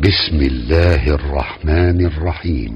بسم الله الرحمن الرحيم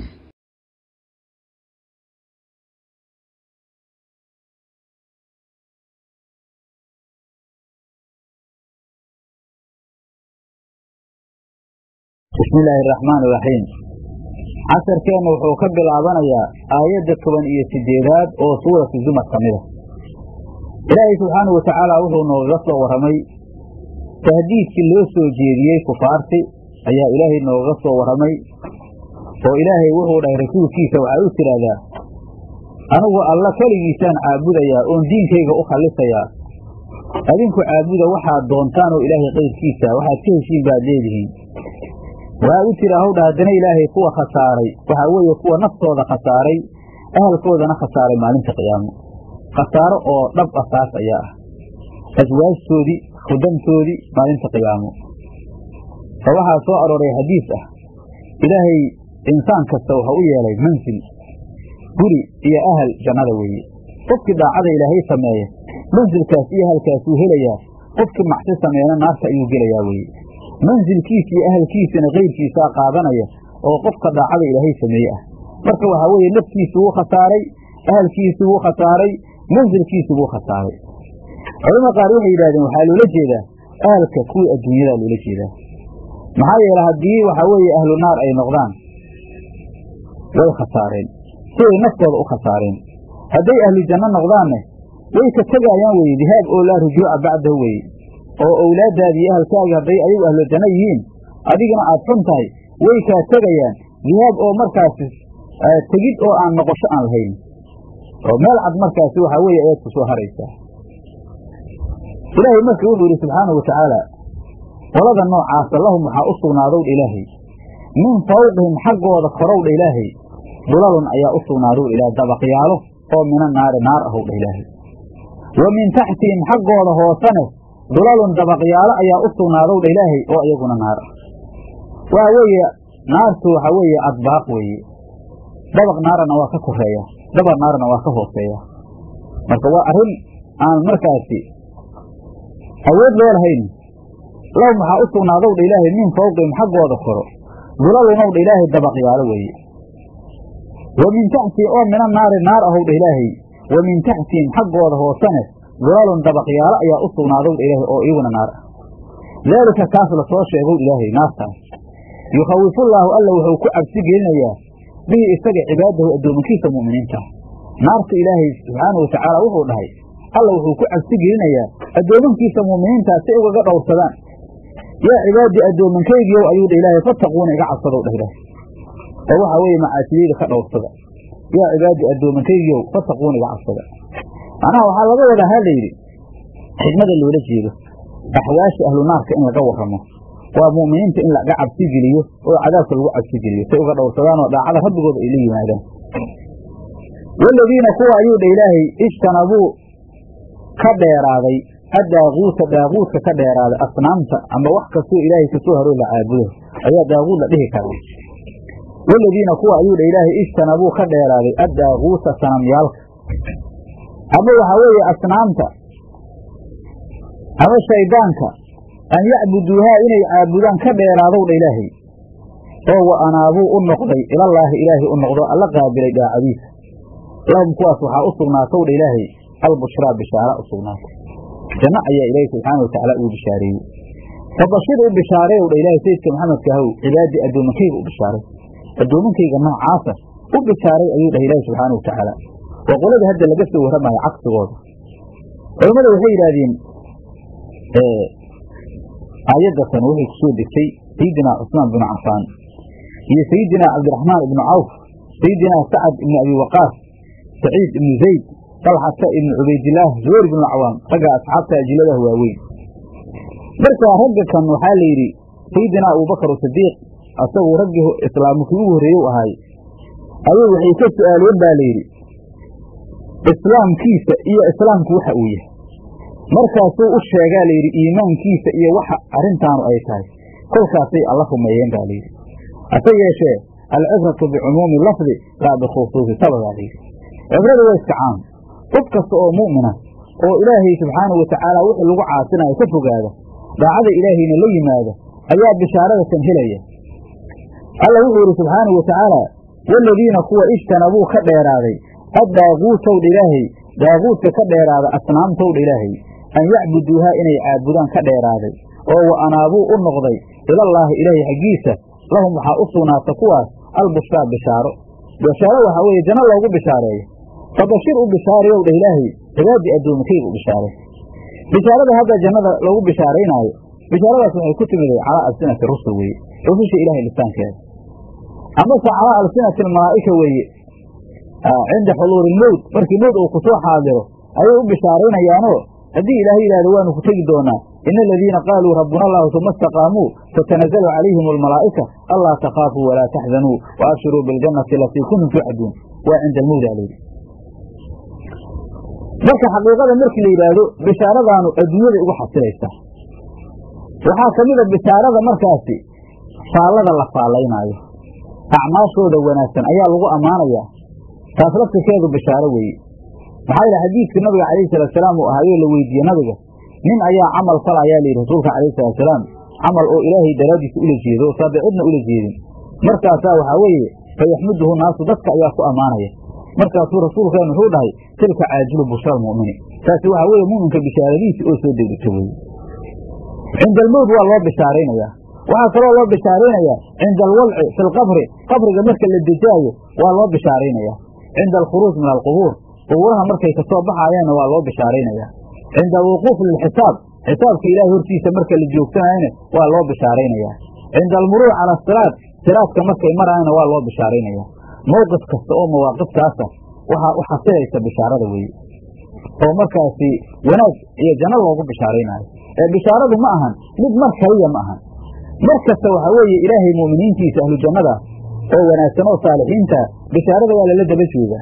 bismi illaahi araxmaan iraxiim casharkeenna wuxuu ka bilaabanayaa aayadda toban iyo sideedaad oo suuratu zumar ka mida ilaahay subxaanahu watacaala wuxuu noogaga soo warramay tahdiidkii loo soo jeediyey kufaarti ayaa ilaahay noogaga soo warramay oo ilaahay wuxuu dhahay rasuulkiisa waxaa u tidhaahdaa anigu alla keligiisaan caabudayaa oon diinkayga u khallisayaa adinku caabuda waxaad doontaan oo ilaahay qayrkiisa waxaad ka heshiin baad leedihiin waxaa u jira hawdha haddana ilaahay kuwa khasaaray waxaa weeye kuwa naftooda khasaaray ahalkoodana khasaaray maalinta qiyaamo khasaaro oo dhab ah taas ayaa ah aswaajtoodii khudamtoodii maalinta qiyaamo oo waxaa soo arooray xadiis ah ilaahay insaan kasta waxa u yeelay mansil guri iyo ahal jannada weeye qofkii daacada ilaahay sameeya mansilkaas iyo ahalkaasuu helayaa qofkii macsi sameeyana naarta ayuu gelayaa weeye mansilkiisa iyo ahalkiisana kayrkiisaa qaadanaya oo qofka daacada ilaahay sameeye ah marka waxaa weeye naftiisu wuu khasaaray ahalkiisu wuu khasaaray mansilkiisu wuu khasaaray culamada qaar waxay yidhahdeen waxaa loola jeedaa ahalka kuwii adduunyadaa loola jeedaa maxaa yeele haddii waxaa weeye ahlu naar ay noqdaan way khasaareen siday naftooda u khasaareen hadday ahlu janno noqdaanne way ka tegaayaan weye dihaab oo laa rujuuca bacdahu weye oo owlaaddaadi iyo ahalkaagi hadday ayagu ahlu janno yihiin adigana aad xun tahay way kaa tegayaan dihaab oo markaasi tegid oo aan noqosho aan lahayn oo meel cad markaasi waxaa weeye ayaad ku soo haraysaa ilaahay marka wuxuu yidhi subxaanahu watacaala qolada noocaasa lahum waxaa u sugnaadowdha ilaahay min fawqihim xaggooda korowdha ilaahay dulalun ayaa u sugnaadowdha ilahay dabaqyaalo oo mina naari naar ahowdha ilaahay wa min taxtihim xaggooda hoosane dulalun dabaqyaalo ayaa u sugnaadowdha ilaahay oo iyaguna naar ah waxa weeye naartu waxaa weeye adbaaq weeye dabaq naarana waa ka koreeya dabaq naarana waa ka hooseeya marka waa arrin aan markaasi awood loo lahayn lahum waxaa u sugnaadowdha ilaahay min fawqihim xaggooda koro dulalunowdha ilaahay dabaqyaalo weeye wa min taxtihim oo mina naari naar ahowdha ilaahay wa min taxtihim xaggooda hoosane dulalun dabaqyaalo ayaa u sugnaadowdha ilaahay oo iyaguna naar ah daalika kaas la soo sheegow ilaahay naartaas yukhawifullaahu alla wuxuu ku cabsi gelinayaa bihi isaga cibaadahu addoomankiisa mu'miniinta naarta ilaahay subxaanahu watacaala wuxuu dhahay alla wuxuu ku cabsi gelinayaa addoomankiisa mu'miniintaa si ugaga dhowrsadaan yaa cibaadii addoomankaygiiow ayuu dha ilaahay fattaquuna iga cabsadow dhah ilaahay oo waxaa weeye macaasiyeyda ka dhowrsada yaa cibaadii addoomankaygiiow fattaquuna iga cabsada macnaha waxaa laga wadaa ha layidhi xigmada loola jeedo axwaasha ahlu naarka in laga warramo waa mu'miniinta in laga cabsi geliyo oo cadaabka lagu cabsi geliyo say uga dhowrsadaan oo daacada rabbigooda ay la yimaadaan waaladiina kuwa ayuu dha ilaahay ijtanabuu ka dheeraaday addaaquuta daaquudka ka dheeraaday asnaamta ama wax kastoo ilaahay kasoo haroo la caabudo ayaa daaquud la dhihi karaa waaladiina kuwa ayuu dha ilaahay ijtanabuu ka dheeraaday addaaquuta sanamyaalka ama waxaa weeye asnaamta ama shayddaanka an yacbuduuhaa inay caabudaan ka dheeraadowdha ilaahay oo wa anaabuu u noqday ilallaahi ilaahay u noqdo alla qaabilay daacadiisa lahum kuwaas waxaa u sugnaatowdha ilaahay albushraa bishaara u sugnaatay janno ayaa ilaahay subxaana watacaala uu bishaareeyey fabashir u bishaareewdha ilaahay sayidka maxamedka ahow cibaadii addoomankayga u bishaaray addoomankayga noocaasa u bishaaray ayuu dhahay ilaahay subxaana watacaala waa qolada hadda laga soo warramayo cagsigooda culammada waxay yidhaahdeen aayadatan waxay ku soo degtay sayidinaa cusmaan binu cafaan iyo sayidinaa cabdiraxmaan ibnu cawf sayidinaa sacad ibnu abi waqaas saciid ibnu zayd dalxata ibnu cubaydillaah zubayr ibnu cawaam ragga asxaabta ajiladaha waaweyn marka ragga kan waxaa la yidhi sayidinaa abubakar sadiiq asagu raggii islaamkii ugu horreeye u ahaay ayay waxay ka su'aaleen baa layidhi islaamkiisa iyo islaamku waxa uu yahay markaasuu u sheegaa layidhi iimaankiisa iyo waxa arrintaanu ay tahay kolkaasay alla rumeeyeen baa layidhi hase yeeshee alcibratu bicumuumi lafdi laa bikhusuusi sabadaa layidhi cibrada waa iska caam qof kasta oo mu'mina oo ilaahay subxaanahu watacaala wixii lagu caasinayo ka fogaada daacada ilaahayna la yimaada ayaa bishaaradakan helaya alla wuxuu yidhi subxaanahu watacaala waaladiina kuwa ijtanabuu ka dheeraaday addaaguutowdha ilaahay daaguudka ka dheeraada asnaamtowdha ilaahay an yacbuduuhaa inay caabudaan ka dheeraaday oo wa anaabuu u noqday ilallaahi ilaahay xaggiisa lahum waxaa u sugnaata kuwaas albushraa bishaaro bishaaro waxaa weeye janno loogu bishaareeyo fabashir u bishaarayow dheh ilaahay cibaadii addoomakayga u bishaaray bishaarada hadda jannada lagu bishaaraynaayo bishaaradaas waxay ku timiday calaa alsinati rusul weeye rususha ilahay lisaankeeda amase calaa alsinati almalaa'ika weeye cinda xuluuri ilmowt markii mowt uu kusoo xaadiro ayay u bishaaraynayaanoo haddii ilaahay yidhahdo waanu ku tegi doonaa ina aladiina qaaluu rabbuna allahu uma istaqaamuu tatanazalu calayhim almalaa'ika allaa takhaafuu walaa taxzanuu wa abshiruu biljannati alatii kuntum tuucaduun waa cinda almowt alayhi marka xaqiiqada markii la yidhaahdo bishaaradaanu adduunyada ugu xasilaysaa waxaa ka mid a bishaarada markaasi faallada la faallaynaayo acmaashooda wanaagsan ayaa lagu ammaanayaa taas laftirkeedu bishaaro weeye maxaa yidhi xadiidkii nabiga calayhi salaatusalaam uu ahaayoo la weydiiyey nabiga nin ayaa camal fala ayaa layidhi rasuulka calayhi salaatusalaam camal oo ilaahay daraaddiisa ula jeedo oo saade cidna ula jeedin markaasaa waxaa weeye fayaxmuduhu naasu dadka ayaa ku ammaanaya markaasuu rasuulkeen wuxuu dhahay tilka caajilu bushra almu'mini taasi waxaa weeye mu'minka bishaaradiisi oo soo degdegto weye cinda almowt waa loo bishaaraynayaa waxaa kaloo loo bishaaraynayaa cinda alwadci fi lqabri qabriga marka la dejaayo waa loo bishaaraynayaa cinda alkhuruuj min alqubuur qubuuraha markay kasoo baxayaanna waa loo bishaaraynayaa cinda alwuquuf lilxisaab xisaabka ilaahay hortiisa marka la joogsanayana waa loo bishaaraynayaa cinda almuruuc cala asiraad siraadka markay maraayana waa loo bishaaraynayaa mowqif kasta oo mawaaqiftaasa waxaa u xasilaysa bishaarada weeye oo markaasi wanaag iyo janno loogu bishaaraynaayo ee bishaaradu ma ahan mid mar kaliya ma ahan mar kasta waxaa weeye ilaahay mu'miniintiisa ahlu jannada oo wanaagsan oo saalixiinta bishaarada waa lala daba joogaa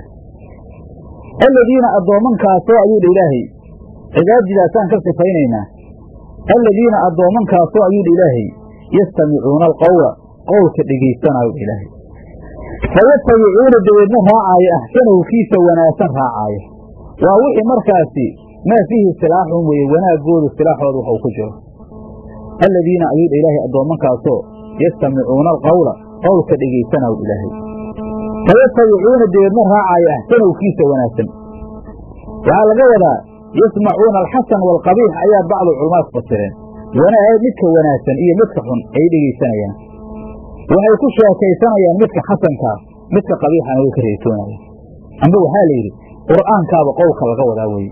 aladiina addoomankaasoo ayuu dha ilaahay cibaadidaasaan ka sifaynaynaa aladiina addoomankaasoo ayuu dha ilaahay yastamicuuna alqowla qowlka dhegaysanaayo dha ilaahay fayatabicuuna dabeedna raacaayo axsanahu kiisa wanaagsan raacaayo waa wixii markaasi maa fiihi silaaxun weeye wanaagoodu silaaxooda waxuu ku jiro aladiina ayuu dha ilaahay addoomankaasoo yastamicuuna alqowla qowlka dhegaysanaayo ilaahay fayatabicuuna dabeedna raacaayo axsanahu kiisa wanaagsan waxaa laga wadaa yasmacuuna alxasan waalqabiix ayaa bacdu culamaad fasireen wanaag midka wanaagsan iyo midka xun ay dhegaysanayaan waxay ku sheekaysanayaan midka xasankaa midka qabiixana way ka reetoonayaan amba waxaa la yidhi qur'aankaaba qowlka laga wadaa weeye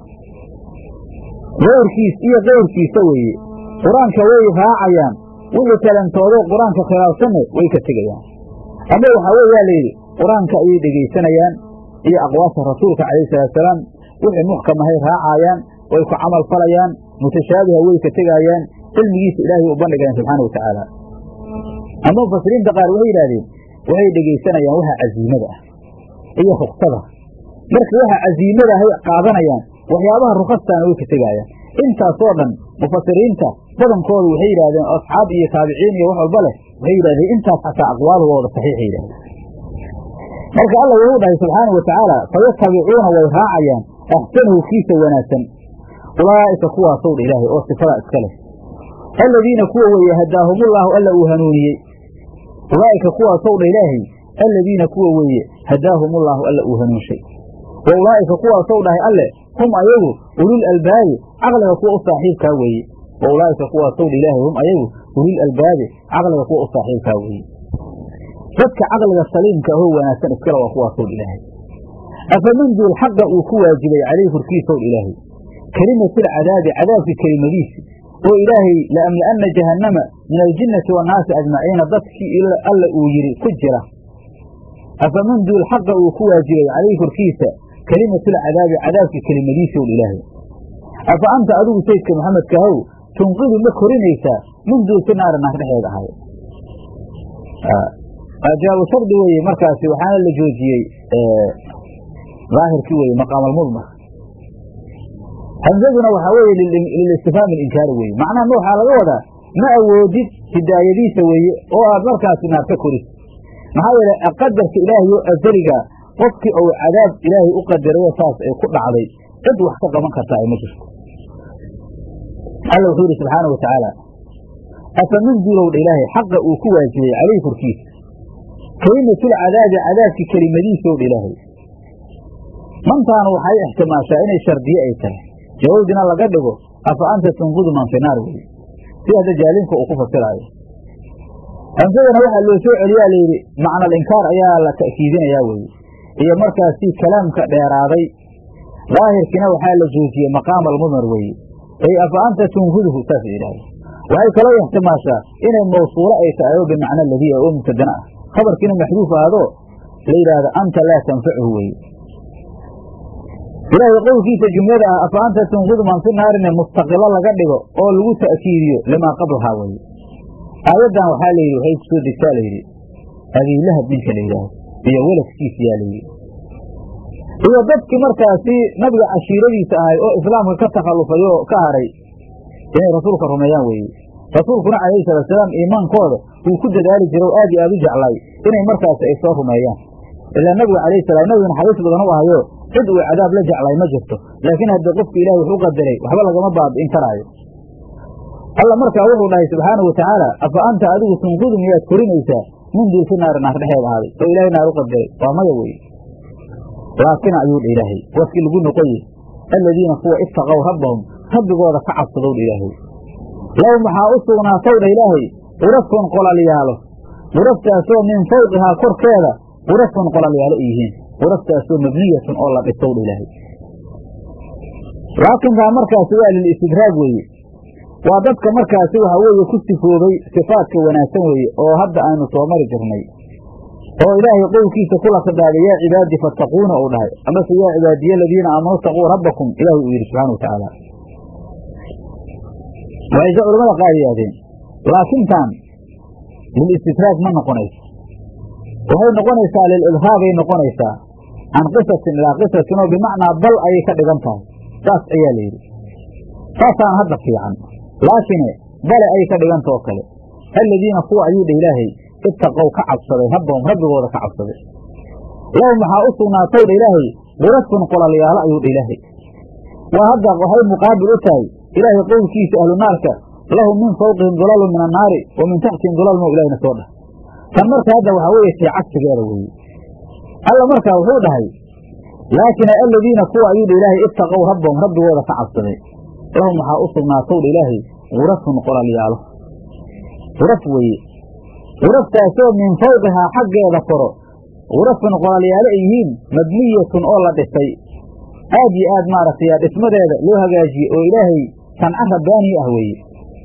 kayrkiis iyo kayrkiisa weeye qur-aanka way raacayaan wixii kalentoodo qur-aanka khilaafsanne way ka tegayaan amba waxaa wey waa layidhi qur-aanka ayay dhegaysanayaan iyo aqwaasha rasuulka calayhi salaatusalaam wixii muxkamahay raacaayaan way ku camal falayaan mutashaabiha way ka tegaayaan cilmigiisa ilaahay u bandhigayaan subxaana watacaala ama mufasiriinta qaar waxay yidhahdeen waxay dhegaysanayaan waxa casiimada ah iyo ruksada marka waxa casiimada ahay qaadanayaan waxyaabaha rukastaana way ka tegaayaan intaasoo dhan mufasiriinta badankooda waxay yidhahdeen asxaab iyo taabiciin iyo wax walba leh waxay yidhahdeen intaas xataa aqwaalugooda saxiixay yidhahdeen marka alla wuxuu dhahay subxaanau watacaala fayatabicuuna way raacayaan axsanahu kiisa wanaagsan ulaa'ika kuwaasow dha ilaahay oo sifadaa iska leh aladiina kuwa weeye hadaahumullaahu alla uu hanuuniyey ulaa'ika kuwaasow dha ilaahay aladiina kuwa weeye hadaahumullaahu alla uu hanuunshay wa ulaa'ika kuwaasow dhahay alle hum ayagu ulil albaabi caqliga kuwa u saaxiibkaa weeye wa ulaa'ika kuwaasow dha ilaahay hum ayagu ulil albaabi caqliga kuwa u saaxiibkaa weeye dadka caqliga saliimka ahoo wanaagsan iskale waa kuwaasow dha ilaahay afaman duul xaqa uu ku waajibay calayhi korkiisow dha ilaahay kelimatilcadaabi cadaabkii kelimadiisi oo ilaahay laamla'anna jahannama min aljinnati wannaasi ajmaciina dadkii alla uu yidhi ku jira afaman duul xaqa uu ku waajibay calayhi korkiisa kelimatulcadaabi cadaabkii kelimadiisi ow ilaahay afa anta adigu saydka maxamedkahow tunqidu ma korinaysaa min duul fi naari naar dhexeeda ahay jawaabu shardi weeye markaasi waxaana la joojiyey daahirkii weye maqaamalmudmar hamsaduna waxaa weeye lilistifhaam ilinkaari weeye macnaha ma waxaa laga wadaa ma awoodid hidaayadiisa weeye oo aad markaasi naar ka koris maxaa yeele qadarka ilaahay oo azaliga qofkii ou cadaab ilaahay u qadarayo saas ay ku dhacday cid wax ka qaban kartaa ay ma jirto alla wuxuu yidhi subxaana wa tacaala afa min duulowdha ilaahay xaqa uu ku waajibay calayhi korkiisa kelimatul cadaabi cadaabki kelimadiisow dha ilaahay mantaanu waxay ixtimaashaa inay shardiye ay tahay jawaabdina laga dhigo afa anta tunqudu man fi naar weye sida hadda jaalinka uu ku fasiraayo hamsadana waxaa loo soo celiyaa layidhi macnal inkaar ayaa la ta'kiidinayaa weye iyo markaasi kalaamka dheeraaday daahirkiina waxaa la joojiyey maqaam almudmar weeye ay afa anta tunquduhu saas yidhahda waxay kaloo ixtimaashaa inay mawsuulo ay tahay oo bimacna ladiia oo mubtadana ah khabarkiina maxduuf ahdo la yidhaahdo anta laa tanfachu weye ilaahay qowlkiisa jumlada ah afa anta tunqudu man fi naarine mustaqilo laga dhigo oo lagu ta'kiidiyo limaa qablahaa weye aayaddan waxaa layidhi waxay ku soo degtaa layidhi abiilahab ninka la yidhaahdo iyo weladkiisa yaa layidhi iyo dadkii markaasi nabiga cashiiradiisa ahay oo islaamka ka takhallufay oo ka haray inay rasuulka rumeeyaan weeye rasuulkuna calayhi salaatusalaam iimaankooda wuu ku dadaali jira oo aad iyo aad u jeclay inay markaasi ay soo rumeeyaan ilaa nabiga calayhi salaam nabigu naxariis badan u ahayo cid uu cadaab la jeclay ma jirto laakiin haddii qofka ilahi wax u qadaray waxba lagama baabi'in karaayo alla markaa wuxuu dhahay subxaanau watacaala afa anta adigu tunqudu miyaad korinaysaa min diisi naari naar dhexeed ahaaday oo ilaahay naar u qadaray waa maya weye laakin ayuu dha ilaahay warkii lagu noqoye aladiina kuwa ittaqow rabbahum rabbigooda ka cabsadow dha ilaahay low maxaa u sugnaatow dha ilaahay qurafun qolalyaalo quraftaasoo min fawqihaa korkeeda qurafun qolalyaalo ay yihiin quraftaasoo mabniyatun oo la dhisow dha ilaahay laakinkaa markaasi waa lilistidraag weeye waa dadka markaasi waxa weeye ku sifoobay sifaadka wanaagsan weeye oo hadda aynu soo mari jirnay oo ilaahay qowlkiisa kula khidaaday yaa cibaadi fattaquuna uu dhahay amase yaa cibaadiya aladiina aamanuu taquu rabbakum ilaahay uu yidhi subxana watacaala waxayse culamada qaar yidhahdeen laakintan lilistidraag ma noqonayso waxay noqonaysaa lilidhaabay noqonaysaa can qisatin ilaa qisatin oo bimacnaa bal ayay ka dhigan tahay saas ayaa layidhi saasaan hadda fiican laakine bale ayay ka dhigantao kale aladiina kuwa ayuu dha ilaahay ittaqow ka cabsaday rabbahum rabbigooda ka cabsaday lahum waxaa u sugnaatow dha ilaahay qurafun qolalyaalo ayuu dha ilaahay waa hadda waxay muqaabil u tahay ilaahay qowlkiisa ahlu naarka lahum min fawqihim dulalun min annaari wa min taxtihim dulal mo ilahina soo dhah tan marka hadda waxaa weeye tii cagsigeeda weeye alla markaa wuxuu dhahay laakin aladiina kuwa ayuu dha ilaahay ittaqow rabbahum rabbigooda ka cabsaday lahum waxaa u sugnaatow dha ilaahay qurafun qolalyaalo quraf weeye quraftaasoo min fawqihaa xaggeeda koro qurafun qolalyaalo ay yihiin mabniyatun oo la dhisay aad iyo aad maaragtay dhismadeeda loo hagaajiyey oo ilaahay sanca rabbaanii ah weeye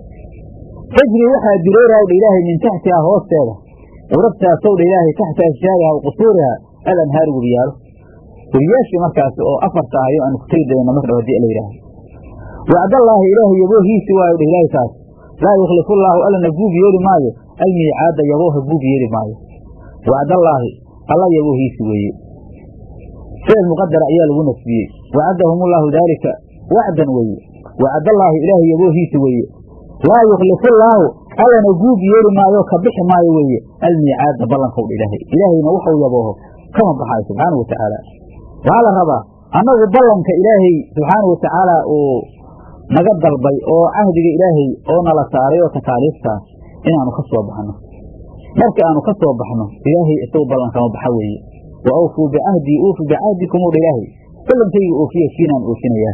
tajri waxaa direeraw dha ilaahay min taxtihaa hoosteeda quraftaasw dha ilaahay taxta ashjaariha wa qusuuriha alanhaaru webiyaalo webiyaashii markaasi oo afarta ahayo aanu ku tegi dayno mar dhab hadii la yidhaaho wacdallaahi ilaahay yaboohiisi waayo dha ilaahay taas laa yukhlifu llaahu allana guub yeeli maayo almiicaada yabooha guub yeeli maayo wacdallaahi alla yaboohiisi weeye ficil muqadara ayaa lagu nasbiyey wacadahum llaahu daalika wacdan weeye wacdallaahi ilaahay yaboohiisi weeye laa yukhlifu llaahu allana guub yeeli maayo ka bixi maayo weeye almiicaada ballankowdha ilaahay ilaahayna wuxuu yabooho kama baxaayo subxaanau watacaala waxaa la rabaa annagu ballanka ilaahay subxaanau watacaala uu naga dalbay oo cahdiga ilaahay oo nala saaray oo takaaliiftaas inaanu ka soo baxno marka aanu ka soo baxno ilaahay isagu ballankama baxa weeye wa awfuu bicahdii uufu bicahdikum udha ilaahay ballankayga oofiya kiinaan oofinayaa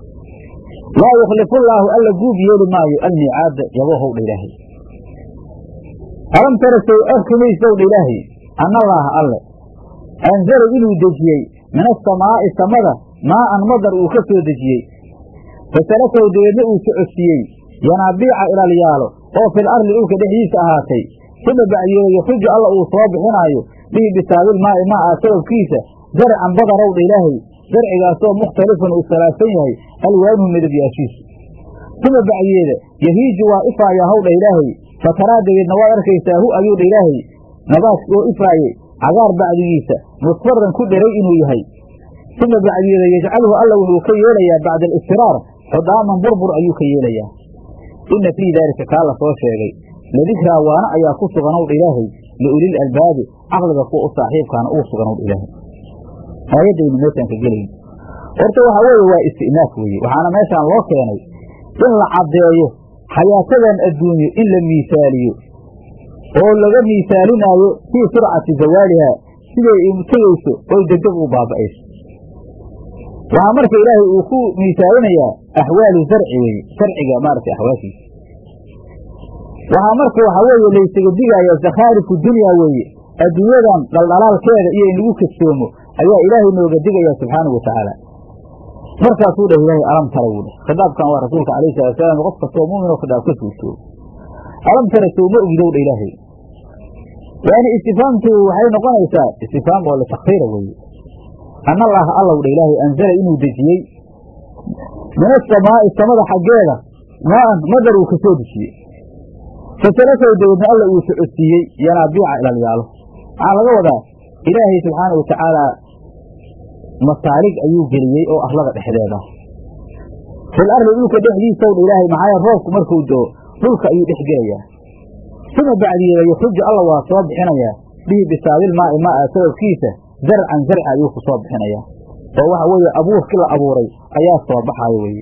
laa yukhlifu llaahu alla guub yeeli maayo almiicaada yaboohowdha ilaahay alam tara sow arkimaysowdha ilaahay annallaaha alle anzala inuu dejiyey min asamaa'i samada maa'an madar uu ka soo dejiyey fasalakaw dabeedna uu socodsiiyey yanaabiica ilalyaalo oo fil arli dhulka dhexdiisa ahaatay suma bacdiyeeda yuxriju alla uu soo bixinaayo bihi bisaabil maa'i maa'a sababkiisa zarcan badarowdha ilaahay zarcigaasoo mukhtalifun uu iskhilaafsan yahay alwaanuhu midabyaashiisu suma bacdiyeeda yahiiju waa ifaayaa howdha ilaahay fataraa dabeedna waad arkaysaa hu ayuudha ilaahay nabaadka oo ifaayey cagaar bacdigiisa musfaran ku dheray inuu yahay suma bacdiyeeda yajcaluhu alla wuxuu ka yeelayaa bacda alistiraar xudaaman burbur ayuu ka yeelayaa inna fii daalika kaa la soo sheegay ladikraa waana ayaa ku suganowdha ilaahay liulil albaabi caqliga kuwa u saaxiibkaana ugu suganowdha ilaahay aayaddaynu meeshaan ka gelayn horta waxaa weeye waa isti'naaf weeye waxaana meeshaan loo keenay in la caddeeyo xayaatadan adduunyo in la miisaaliyo oo laga miisaalinaayo fii surcati zawaaliha siday tegayso oy degdeg u baaba'ayso waxaa marka ilaahay uu ku miisaalinayaa axwaalu zarci weeye sarciga maaragtay axwaashiisa waxaa marka waxaa weeye laysaga digaaya zakhaarifu dunya weeye adduunyadan dhaldhalaalkeeda iyo in lagu kadsoomo ayaa ilaahay nooga digaya subxaanahu wa tacaala markaasuu dheh ilaahay alam tara wuu dheh khitaabkan waa rasuulka alayhi salatu salaam qof kastoo mu'min oo khitaab ka suurtoobo alam tara sowma ogdow dha ilaahay yani istifaamtu waxay noqonaysaa istifaam oo litakfiira weeye an allaha allow dha ilaahay anzala inuu dejiyey min asamaa'i samada xaggeeda maan madar uu ka soo dejiyey fatalakow dabeedna alla uu socodsiiyey yanaabiica ilalyaalo waxaa laga wadaa ilaahay subxaana wa tacaalaa masaalig ayuu geliyey oo arlada dhexdeeda fil arli dhulka dhexdiisaw dha ilaahay maxaa roobku markuu doo dhulka ayuu dhex gelayaa uma bacdiyeeda yuxruju alla waa soo bixinayaa bihi bisaabil maa'i maa'a sababkiisa zarcan zarci ayuu ku soo bixinayaa oo waxa weeye abuurkii la abuuray ayaa soo baxaayo weye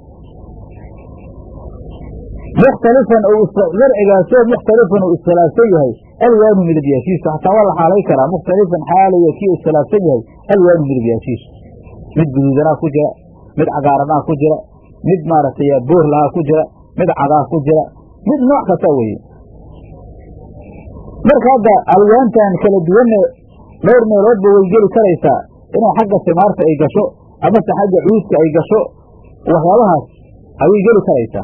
mukhtalifan ou zarcigaasoo mukhtalifan uu iskhilaafsan yahay alwaanu midabyaashiisu xataa waa la xaalay karaa mukhtalifan xaalaya kii iskhilaafsan yahay alwaanu midabyaashiisu mid guduudanaa ku jira mid cagaaranaa ku jira mid maaragtay boorlahaa ku jira mid cadaa ku jira mid nooc kasta weye marka hadda alwaantan kala duwanne dhowr meeloodba way geli karaysaa inay xagga simaarta ay gasho amase xagga cuudka ay gasho waxyaabahaas ayay geli karaysaa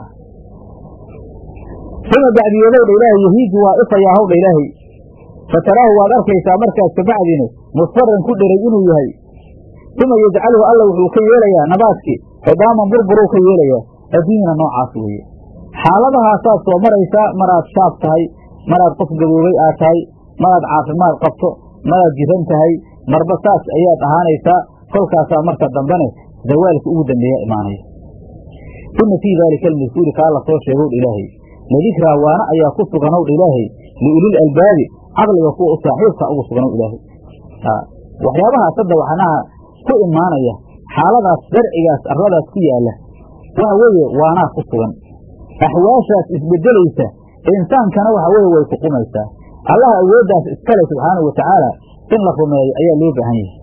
uma bacdiyeedowdha ilaahay yahiiju waa ifayaa hawdha ilaahay fataraahu waad arkaysaa markaas kabacdini musfaran ku dheray inuu yahay uma yajcaluhu alla wuxuu ka yeelayaa nabaadkii xidaaman burburuu ka yeelayaa adduunyana noocaas weeye xaaladahaasaad soo maraysaa maraad shaab tahay maraad qof gaboobay aad tahay maraad caafimaad qabto maraad jiran tahay marba saas ayaad ahaanaysaa kolkaasaa marka dambene zawaalka ugu dambeeya imaanaya ina fii daalika almadkuuri kaa la soo sheegowdha ilaahay ladikraa waana ayaa ku suganowdha ilaahay liulil albaabi caqliga kuwa u saaxiibka ugu suganow ilaahay waxyaabahaas hadda waxnaha ku imaanaya xaaladaas darcigaas arladaas ku yaalla waxa weeye waanaa ku sugan axwaashaas isbedelaysa insaankana waxa weeye way ku qumaysaa allaha awooddaas iskale subxaanahu watacaala in la rumeeyo ayaa loo baahan yahay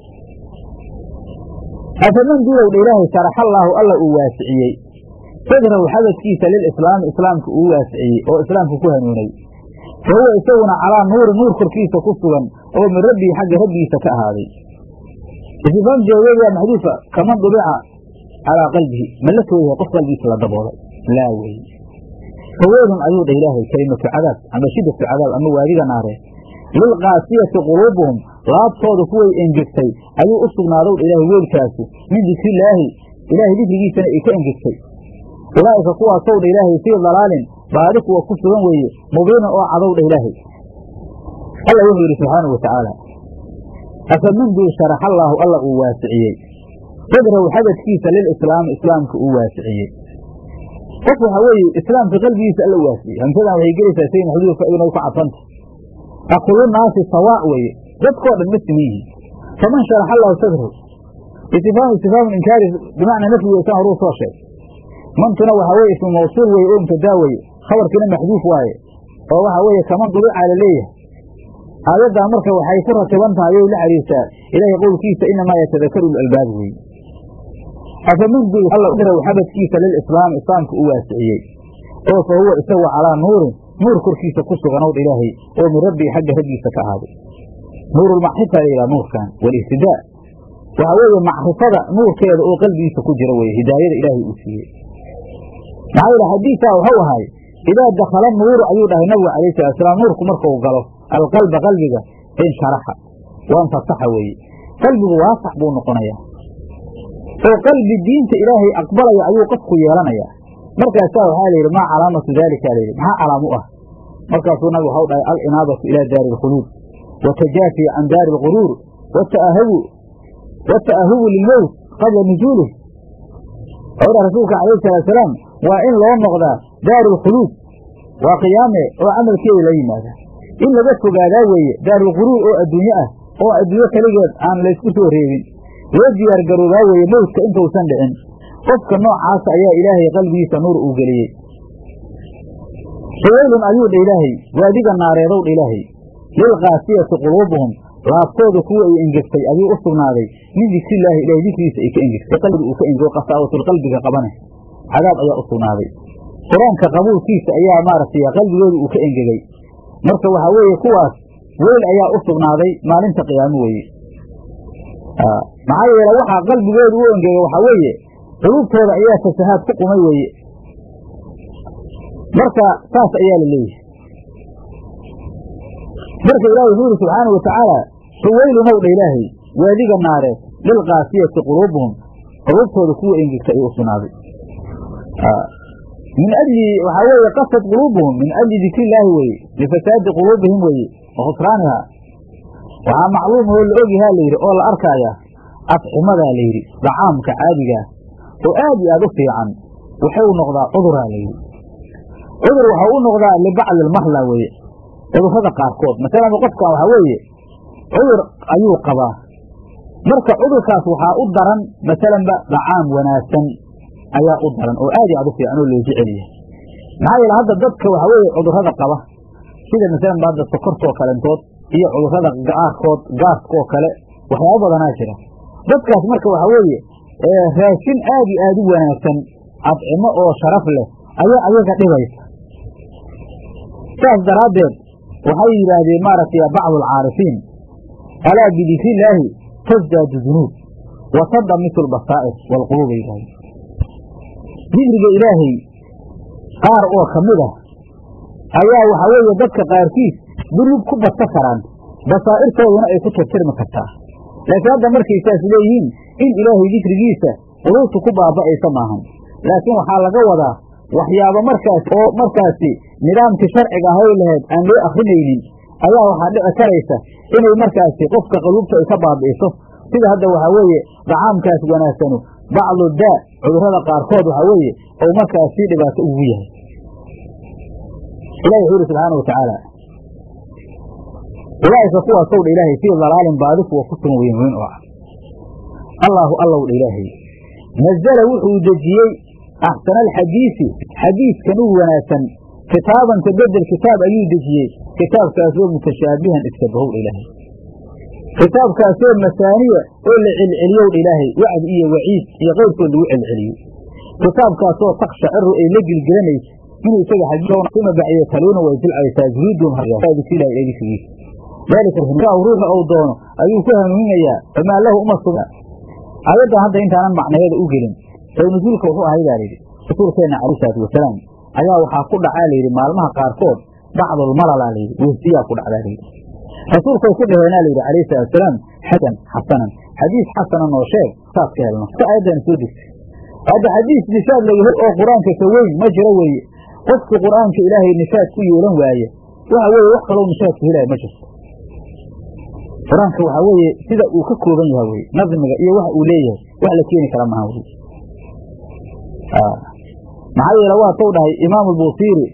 afaman duulowdha ilaahay sharaxallaahu alla uu waasiciyey sadrahu xabadkiisa lilislaami islaamka uu waasiciyey oo islaamka ku hanuunay fa huwa isaguna calaa nuuri nuur korkiisa ku sugan oo min rabbii xagga rabbigiisa ka ahaaday istifaam jawabeed waa maxduufa kaman dubica calaa qalbihi ma la tooyahay qof qalbigiisa la daboolay laa wey faweelun ayuu dha ilaahay kelimatu cadaab ama shiddatu cadaab ama waadiga naaree lilqaasiyati quluubuhum laabtooda kuway engegtay ayuu u sugnaadow dha ilaahay weelkaasu min dikrillaahi ilaahay dikrigiisana ay ka engegtay ulaa'ika kuwaasow dha ilaahay fii dalaalin baadi kuwa ku sugan weeye mubiinan oo cadow dha ilaahay alla wuxuu yidhi subxaanau watacaala afaman duu sharaxallaahu alla uu waasiciyey sadrahu xabadkiisa lilislaami islaamka uu waasiciyey qof waxa weeye islaamka qalbigiisa alla waasiciyey hamsadan waxay gelaysaa say maxduufka inay ku cadfanta aqulu naasi sawaa weeye dadkoo dhan ma siman yihiin faman sharaxa allahu sadrahu istifhaamu istifhaamu inkaari bimacnaa nafyi weysan horuu soo sheeg mantuna waxaa weye ismu mawsuul weye oo mubtadaa weye khabarkiina maxduuf waaye oo waxaa weeye kaman dubica la leeyahay aayaddaa marka waxay ku ratiban tahay ayay la xariirtaa ilaahay qowlkiisa inamaa yatadakaru lalbaab weeye afaman duu alla xabadkiisa lilislaami islaamka u waasiciyey oo fa huwa isagu calaa nuurin nuur korkiisa ku suganowdha ilaahay oo min rabbii xagga rabbiisa ka ahaaday nuurulmacrifa la yidhaha nuurkan walihtidaa waxaa weeye macrifada nuurkeeda oo qalbigiisa ku jira weye hidaayada ilaahay uu siiyey maxaa yidhi xadiisaa waxau ahay idaa dakhala nuuru ayuu dhahay nabigu calayhi salatusalaam nuurku markuu galo alqalba qalbiga insharaxa waanfasaxa weeye qalbigu waasax buu noqonayaa oo qalbi diinta ilaahay aqbalaya ayuu qofku yeelanayaa markaasaa waxaa la yidhi maa calaamatu daalika layidhi maxaa calaam u ah markaasuu nabigu waxau dhahay alinaabatu ilaa daari alkhuluud watajaafi can daari alquruur wataahabu wata'ahubu lilmowt qabla nujuulih wuxuu dhaha rasuulka calayhi salaatusalaam waa in loo noqdaa daaru alkhuluud waa qiyaame oo camalkeeda la yimaada in laga fogaadaa weeye daarulquruur oo adduunye ah oo adduunyo keligeed aan laysku soo reebin loo diyaar garoobaa weeye mowdka intuusan dhicin qofka noocaasa ayaa ilaahay qalbigiisa nuur uu geliyey faweylun ayuu dha ilaahay waadiga naareedow dha ilaahay lilqaasiyati quluubuhum laabtooda kuwa ay engegtay ayuu u sugnaaday min dikrillaahi ilahay dikrigiisa ay ka engegtay qalbiga uu ka engego qasaawatul qalbiga qabane cadaab ayaa u sugnaaday qur-aanka qabuulkiisa ayaa maaragtay qalbigooda uu ka engegay marka waxaa weeye kuwaas weyl ayaa u sugnaaday maalinta qiyaamo weeye maxaa yeele waxaa qalbigooda u engegay waxaa weeye quluubtooda ayaa fasahaad ku qumay weeye marka saas ayaa la leeyahay marka ilahi wuxuu yidhi subxaanau watacaala faweylunow dha ilaahay waadiga naareed lilqaasiyati quluubuhum quluubtooda kuwa engegta ayuu u sugnaaday min ajli waxaa weeye qasad quluubuhum min ajli dikri illaahi weeye lifasaadi quluubihim weeye wa khusraaniha waxaa macluum oo la ogyahaa layidhi oo la arkaayaa afximadaa layidhi dacaamka caadigaa oo aad iyo aad u fiican wuxuu noqdaa cuduraa layidhi cudur waxau u noqdaa libacdi almahla weeye cudurrada qaarkood masalan qofkan waxaa weeye cudur ayuu qabaa marka cudurkaas waxaa u daran masalanba dacaam wanaagsan ayaa u daran oo aad iyo aad u fiican oo loo jecel yahay maxaa yeele hadda dadka waxaa weeye cudurrada qaba sida masalanba hadda sokortoo kalentood iyo cudurrada qaarkood gaaskoo kale waxyaabo badanaa jira dadkaas marka waxaa weeye raashin aad iyo aad u wanaagsan adcimo oo sharaf leh ayaa ayaga dhibaysa saas daraaddeed waxay yidhaahdeen maaragtay bacdu alcaarifiin alaa bidikrillaahi tasdaadu dunuub wa tadamitu albasaa'ir waalquluub ay yidhahdeen dikriga ilaahay qaar oo ka mid ah ayaa waxaa weeye dadka qaarkiis dunuub ku badsa karaan basaa'irtooduna ay ku tirtirmi kartaa laakiin hadda markay saas leeyihiin in ilaahay dikrigiisa quluubtu ku baaba'aysa maahan laakiin waxaa laga wadaa waxyaabo markaas oo markaasi nidaamkii sharciga ahay lahayd aan loo akrinaynin ayaa waxaa dhici karaysa inay markaasi qofka qaluubta ay ka baabi'iso sida hadda waxaa weeye dacaamkaas wanaagsanu bacdu daa cudurrada qaarkood waxaa weeye ou markaas sii dhibaato ugu yahay ilahi wuxuu yidhi subxaana wa tacaala ulaa'ika kuwaasow dha ilaahay fii dalaalin baadi kuwa ku sugan weyn weyn oo ah allaahu allow dha ilaahay nazala wuxuu dejiyey axsana alxadiisi xadiiskan u wanaagsan kitaaban ka bedel kitaab ayuu dejiyey kitaabkaasoo mutashaabihan iskabahow dha ilaahay kitaabkaasoo masaaniya oo la celceliyow dha ilaahay wacdi iyo waciid iyo qeyrkood lagu celceliyo kitaabkaasoo takshaciru ay la gilgilanaysa inuu isaga xadiisuma baciyo taluuna way jilcaysaa juluudum dikrigiisa daalika ruuxa ou doono ayuu ku hanuuninayaa famaa lahu uma sugna aayaddan hadda intaanan macnaheeda u gelin saw nusuulka wuxuu ahay baa layidhi rasuulkeenna calayhi salaatu wasalaam ayaa waxaa ku dhacaa layidhi maalmaha qaarkood bacdulmalala layidhi wehsiyaa ku dhacdaa layidhi rasuulkay ku dhaheenaa layidhi calayhi salatu wasalaam xasan xasanan xadiis xasanan oo sheeg saas ka helno si aayaddan soo degtay hadda xadiis nishaad laga hel oo qur-aanka ka weyn ma jiro weeye qofkii qur-aanka ilaahay nishaad ku yeelan waaye waxa weeye wax kaloo nishaad ku helaya ma jirto qur-aanka waxaa weeye sida uu ka kooban yahay weye nadmiga iyo waxa uu leeyahay wax la keeni kara maha weye maxaa yeele waa tou dhahay imaamu albusiiri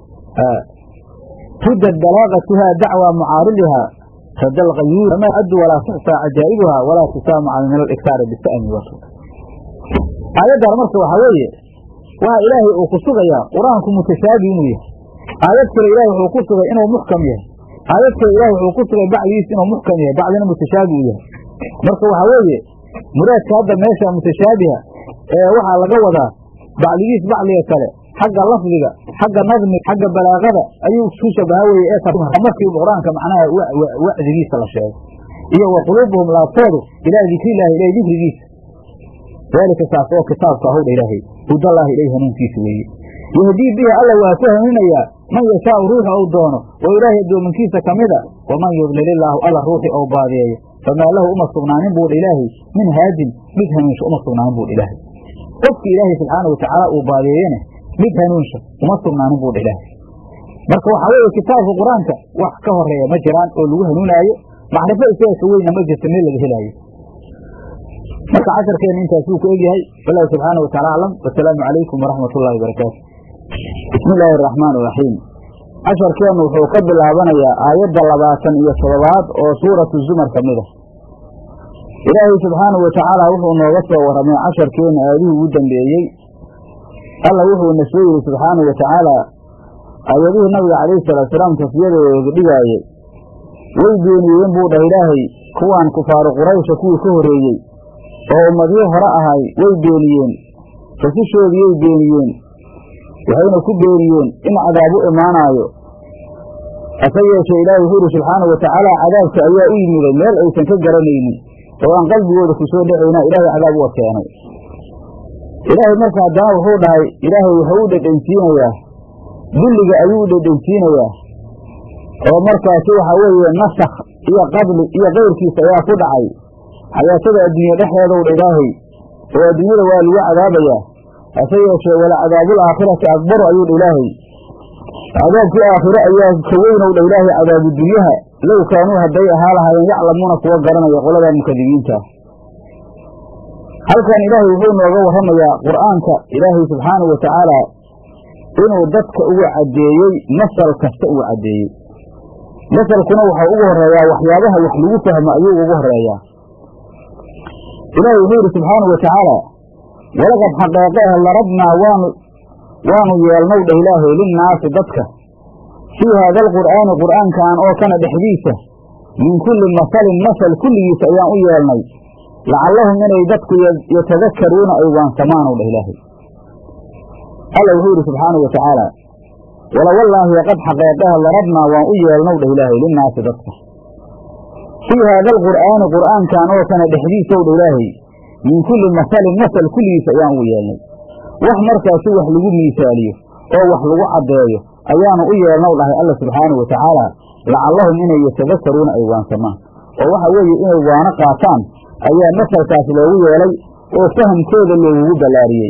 tudad balaaqatuha dacwa mucaaridiha rada alqayuur ama addu walaa tuxsaa cajaa'ibuha walaa tusaamaca min aliktaari bisa'mi wato aayaddan marka waxaa weeye waa ilaahay uu ku sugayaa qur-aanku mutashaabi inuu yahay aayad kale ilahay wuxuu ku sugay inuu muxkam yahay aayad kale ilahay wuxuu ku sugay bacdigiis inuu muxkam yahay bacdina mutashaabi uu yahay marka waxaa weeye muraadka hadda meesha mutashaabiha ee waxaa laga wadaa bacdigiis bacdiga kale xagga lafdiga xagga nadmi xagga balaaqada ayuu ku shabaha weye ee markii qur-aanka macnaha wacdigiisa la sheego iyo wa quluubuhum laabtoodu ilaa dikrillahi ilahay dikrigiisa daalika saas oo kitaabka ahowdha ilaahay hudallaahi ilay hanuunkiisa weeye yahdii bihi alla waa ku hanuunayaa man yashaau ruuxa ou doono oo ilaahay addoominkiisa ka mida waman yudlilillaahu alla ruuxi ou baadiyeeyo famaa lahu uma sugnaanin buudha ilaahay min haadin mid hanuunsha uma sugnaanin buudha ilaahay qofki ilaahay subxaana watacaala uu baadiyeeyena mid hanuunsha uma sugnaanin buudha ilaahay marka waxaa weeye kitaabka qur-aanka wax ka horeeya ma jiraan oo lagu hanuunaayo macrifo isaga ka weynna ma jirta meel laga helaayo marka casharkeena intaasuu ku egyahay wallahu subxaana wa taala aclam wasalaamu calaykum waraxmat ullahi wabarakaatu bismi illaahi araxmaan iraxiim casharkeennu wuxuu ka bilaabanayaa aayadda labaatan iyo toddobaad oo suuratu zumar ka mid a ilaahay subxaanahu wa tacaala wuxuu nooga soo warramay casharkeenna aadihii ugu dambeeyey alla wuxuuna soo yidhi subxaanahu wa tacaala aayadihii nabiga calayhi salaatusalaam tasfiyadooda dhigaayay way beeniyeen buu dhah ilaahay kuwaan kufaaru quraysha kuwii ka horreeyey oo ummadyo hore ahay way beeniyeen rasushoodiyay beeniyeen waxayna ku beeniyeen in cadaab u imaanaayo hase yeeshee ilaahay wuxuu yidhi subxaana wa tacaala cadaabka ayaa u yimiday meel aysan ka garanaynin oo aan qalbigooda ku soo dhexaynaa ilaahay cadaab uga keenay ilaahay marka haddana wuxuu dhahay ilaahay wuxuu u dhedhensiinayaa dulliga ayuu u dhedhensiinayaa oo markaasi waxa weeye nasakh iyo qadli iyo kayrkiisa ayaa ku dhacay xayaatada adduunye dhexdeedow dha ilaahay oo adduunyada waa lagu cadaabayaa hase yeeshee wala cadaabul aakhirati akbaru ayuu dha ilaahay cadaabkii aakhire ayaa ka weynow dha ilaahay cadaabu dunyaha low kaanuu hadday ahaa lahaayeen yaclamuuna kuwa garanaya qolada mukadibiinta halkan ilaahay wuxuu nooga warramayaa qur'aanka ilaahay subxaanahu wa tacaala inuu dadka ugu caddeeyey masal kasta ugu caddeeyey masalkuna waxau ugu horreeyaa waxyaabaha wax lagu fahmo ayuu ugu horreeyaa ilaahay wuxuu yidhi subxaanahu wa tacaala walaqad xaqeeqeeh larabnaa waanu waanu yeelnow dheh ilaahay linnaasi dadka fii haada alqur'aani qur'aankan oo kana dhexdiisa min kulli masalin masal kulligiisa ayaan u yeelnay lacallahum inay dadku yatadakaruuna ay waansamaanow dheh ilaahay alla wuxuu yidhi subxaanahu wa tacaala walawallaahi qad xaqeeqeha larabnaa waan u yeelnow dheh ilaahay linnaasi dadka fii haada alqur'aani qur'aankan oo kana dhexdiisow dha ilaahay min kulli masalin masal kulligiisa ayaan ugu yeelnay wax markaasi wax lagu miisaaliyo oo wax lagu caddeeyo ayaanu u yeelnow dhahay alla subxaanahu wa tacaala lacallahum inay yatadakaruuna ay waansamaan oo waxa weeye inay waano qaataan ayaa masalkaas loogu yeelay oo fahamkooda loogugu ballaariyey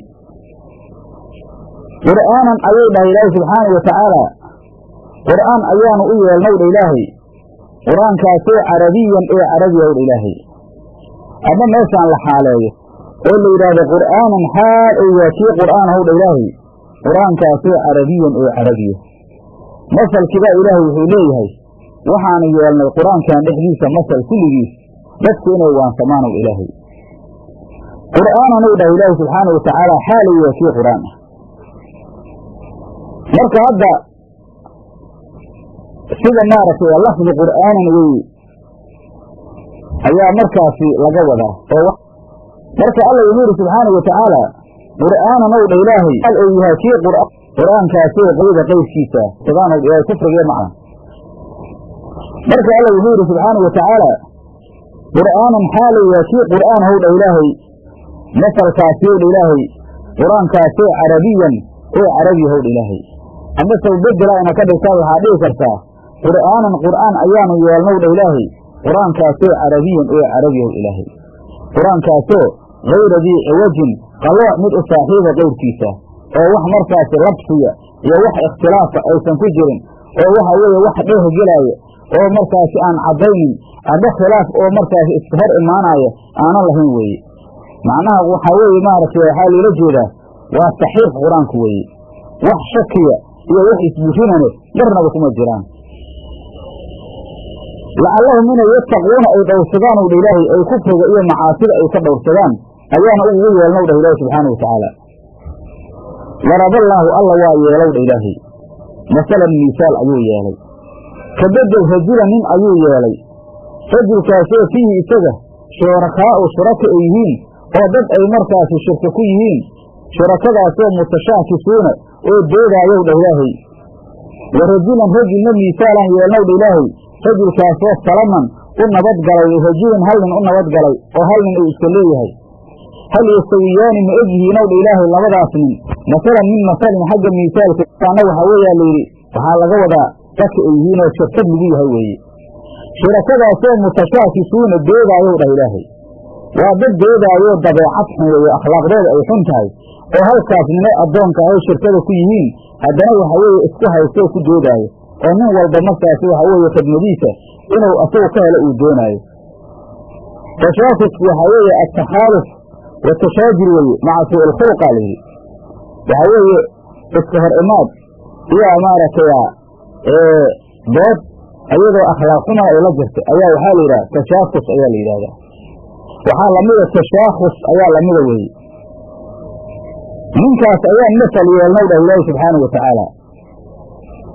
qur'aanan ayuu dhahay ilaahay subxaanahu wa tacaala qur'aan ayaanu u yeelnow dha ilaahay qur-aankaasoo carabiyan ee carabiya w dha ilaahay ama meeshaan la xaaleeyo oo la yidhaahdo qur'aanan xaal ou waa kii qur'aan how dha ilaahay qur-aankaasoo carabiyan ee carabiya masalkiibaa ilaahay wuxuu leeyahay waxaanu yeelnay qur-aankan dhexdiisa masal kulligiis dadku inay waansamaanow ilaahay qur'aanan ou dhahay ilaahay subxaanahu wa tacaala xaalay waa kii qur'aan ah marka hadda sida maaragtay lafdi qur'aanan weye ayaa markaasi laga wadaa oo marka alla wuxuu yidhi subxaanahu wa tacaala qur'aanan ow dha ilaahay al ou yahay kii qur'aankaasoo qayda qayrkiisa tabaanow dha ilaahay kufrigee macna marka alla wuxuu yidhi subxaanahu wa tacaala qur'aanan xaalay waa kii qur'aan how dha ilaahay masalkaasi ow dha ilaahay qur-aankaasoo carabiyan oo carabi how dha ilaahay ama saw bedela ina ka dhigtaa waxaa dhihi kartaa qur'aanan qur'aan ayaanu yeelnow dha ilaahay qur-aankaasoo carabiyan oo carabiyaw ilaahay qur-aankaasoo hayra dii ciwajin qalooc mid u saaxiiba qayrkiisa oo wax markaasi labsiya iyo wax ikhtilaafa aysan ku jirin oo waxa weeye wax dheeh gelaayo oo markaasi aan caddaynin ama khilaaf oo markaasi iska hor imaanaya aanan lahayn weeye macnaha waxaa weeye maaragtay waxaa loola jeedaa waa saxiix qur-aanku weeye wax shakiya iyo wax isburinane marnaba kuma jiraan lacallahum inay yattaquuna ay dhowrsadaan ow dha ilaahay ay kufriga iyo macaasida ay ka dhowrsadaan ayaana ugu yeelnow dhah ilaahi subxaana wa tacaala daraballaahu alla waa yeelow dha ilaahay masalan miisaal ayuu yeelay ka bedel rajulan nin ayuu yeelay rajulkaasoo fiihi isaga shurakaa'u shuraka ay yihiin oo dad ay markaasi shirka ku yihiin shurakadaasoo mutashaakisuuna oo doodaayow dhah ilaahay wa rajulan rajulna miisaalan yeelnow dha ilaahay rajulkaasoo salaman u nabadgalay rajulun hal nin u nabadgalay oo hal nin uu iska leeyahay hal yastawiyaani ma egyihiinow dha ilaahay labadaas nin masalan min masalin xagga miisaalka ana waxaa weeyaa layidhi waxaa laga wadaa dadka ay yihiinoo shirkad lagu yahay weeye shurakadaasoo mutashaakisuuna doodaayow dhah ilaahay waa dad doodaayoo dabeecad xun weeye akhlaaqdooda ay xun tahay oo halkaas nina addoonka ahay shirkada ku yihiin haddana waxa weeye isku haystoo ku doodaayo oo nin walba markaasi waxa weeye khidmadiisa inuu asagu ka helo uu doonaayo tashaafusku waxaa weeye altakhaaluf watashaajir weeye maca suu ilkhulqa layidhi waxaa weeye iska hor imaad iyo maaragtay dood iyadoo akhlaaq xuma ay la jirta ayaa waxaa la yidhaha tashaafus ayaa la yidhahdaa waxaa lamida tashaakhus ayaa lamida weeye ninkaas ayaan masal yeelnow dhah ilaahi subxaana wa tacaala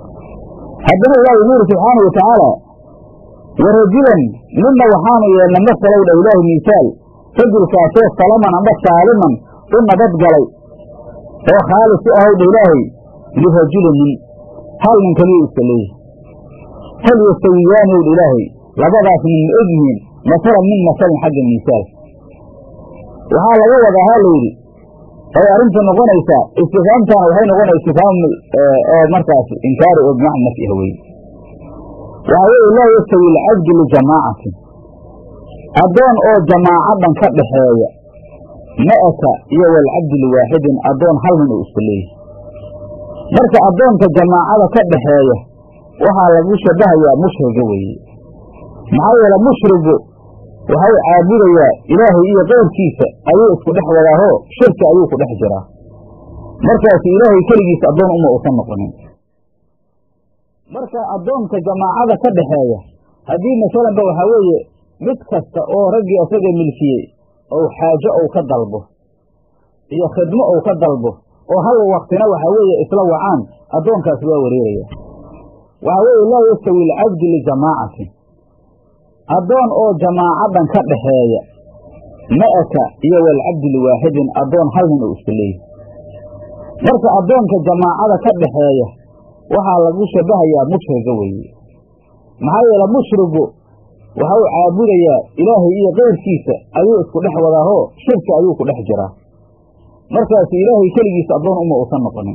haddana ilaahi wuxuu yidhi subxaana wa tacaala warajulan midna waxaanu yeelna masalow dha ilaahi miisaal rajulkaasoo salaman amba saaliman u nabad galay oo khaalis u ahow dha ilaahay lirajulin nin hal nin kaliya iska leeyahay hal yastawiyaani ow dha ilaahay labadaas nin ma og yihiin masalan min masalin xagga miisaal waxaa laga wadaa ha la yidhi ay arrintu noqonaysaa istifaamtana waxay noqonaya istifaam oo markaas inkaari oo bimacna nafyi ah weye waxaa weeye laa yastawi alcabdu lijamaacatin addoon oo jamaacadan ka dhaxeeya ma'aka iyo walcabdu liwaaxidin addoon hal nin uu iska leeyahay marka addoonka jamaacada ka dhaxeeya waxaa lagu shabahayaa mushriga weeye maxaa yeele mushrigu waxau caabudayaa ilaahay iyo keyrkiisa ayuu isku dhex wadaahoo shirki ayuu ku dhex jiraa markaasu ilaahay keligiisa addoon uma uusan noqonin marka addoonka jamaacada ka dhaxeeya haddii masalanba waxaa weeye mid kasta oo raggii isaga milkiyey ou xaajo ou ka dalbo iyo khidmo ou ka dalbo oo hal waktina waxaa weeye isla wacaan addoonkaas waa wareeraya waxaa weeye laa yastawi alcabdu lijamaacatin addoon oo jamaacadan ka dhaxeeya ma'aka iyo walcabdu liwaaxidin addoon hal nin uu iska leeyahy marka addoonka jamaacada ka dhaxeeya waxaa lagu shabahayaa mushriga weeye maxaa yeele mushrigu waxau caabudayaa ilaahay iyo keyrkiisa ayuu isku dhex wadaahoo shirki ayuu ku dhex jiraa markaasu ilaahay keligiisa addoon uma uusan noqonin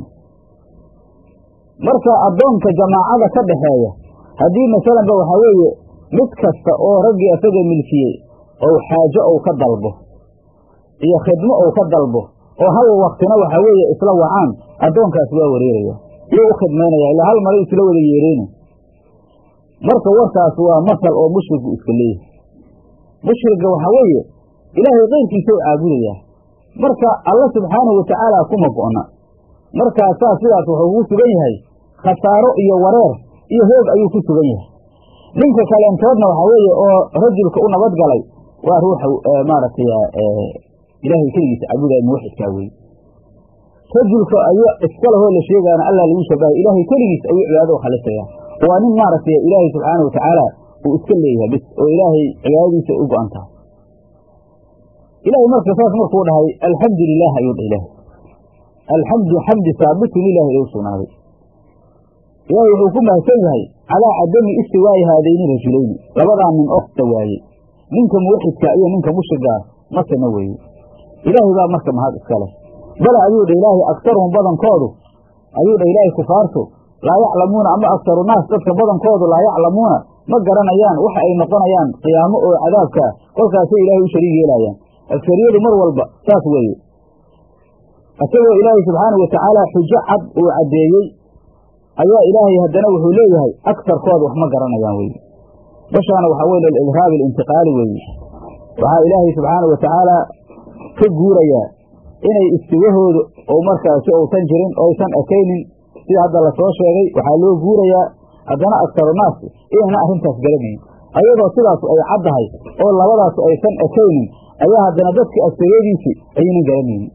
marka addoonka jamaacada ka dhaxeeya haddii masalanba waxaa weeye mid kasta oo raggii isaga milkiyey ou xaajo ou ka dalbo iyo khidmo ou ka dalbo oo hal waktina waxaa weeye isla wacaan addoonkaas waa wareeraya iyou u khidmaynaya ilaa hal mara isla wada yeereyna marka warkaas waa masal oo mushrigu iska leeyahay mushriga waxaa weeye ilaahay keyrkiisa u caabudayaa marka alla subxaanahu watacaala kuma go'na markaasaa sidaas wuxuu ku sugan yahay khasaaro iyo wareer iyo hoog ayuu ku sugan yahay ninka kaleentoodna waxaa weeye oo rajulka u nabad galay waa ruuxa maaragtay ilaahay keligiisa caabudaya muwaxidkaa weye rajulka ayu iskalehoo la sheegaana allah lagu shabahay ilaahay keligiis ayuu cibaadada u khalisaya waa nin maaragtay ilaahay subxaana watacaala uu iska leeyahay bis oo ilaahay cibaadadiisa u go-an tahay ilahay marka saas markuu dhahay alxamdu lilah ayuu dha ilaahay alxamdu xamdi saabitun lilahi ilu sugnaaday ilaahay wuxuu ku mahadsan yahay calaa cadami istiwaayi haadayni rajulayni labadaa nin osta waayey ninka muwaxidka iyo ninka mushrigaa masana weeye ilaahay baa marka mahad iska leh bale ayuu dha ilaahay aktaruhum badankoodu ayuu dha ilaahay kufaartu laa yaclamuuna ama aktaru naas dadka badankoodu laa yaclamuuna ma garanayaan waxa ay noqonayaan qiyaamo oo cadaabkaa kolkaasay ilaahay u shariig yeelaayaan aktariyadu mar walba saas weeye isagoo ilaahay subxaana watacaala xujo cad uu caddeeyey ayaa ilaahay haddana wuxuu leeyahay aktarkooda wax ma garanayaan weye bashaana waxaa weye lilidraabi alintiqaali weeye waxaa ilaahay subxaana watacaala ka guurayaa inay istiwahoodu oo markaasi uusan jirin oysan ekaynin sida hadda lasoo sheegay waxaa loo guurayaa haddana aktarunaas inayna arrintaas garanayn ayadoo sidaasu ay caddahay oo labadaasu aysan ekaynin ayaa haddana dadka agtariyadiisii ayaynan garanaynin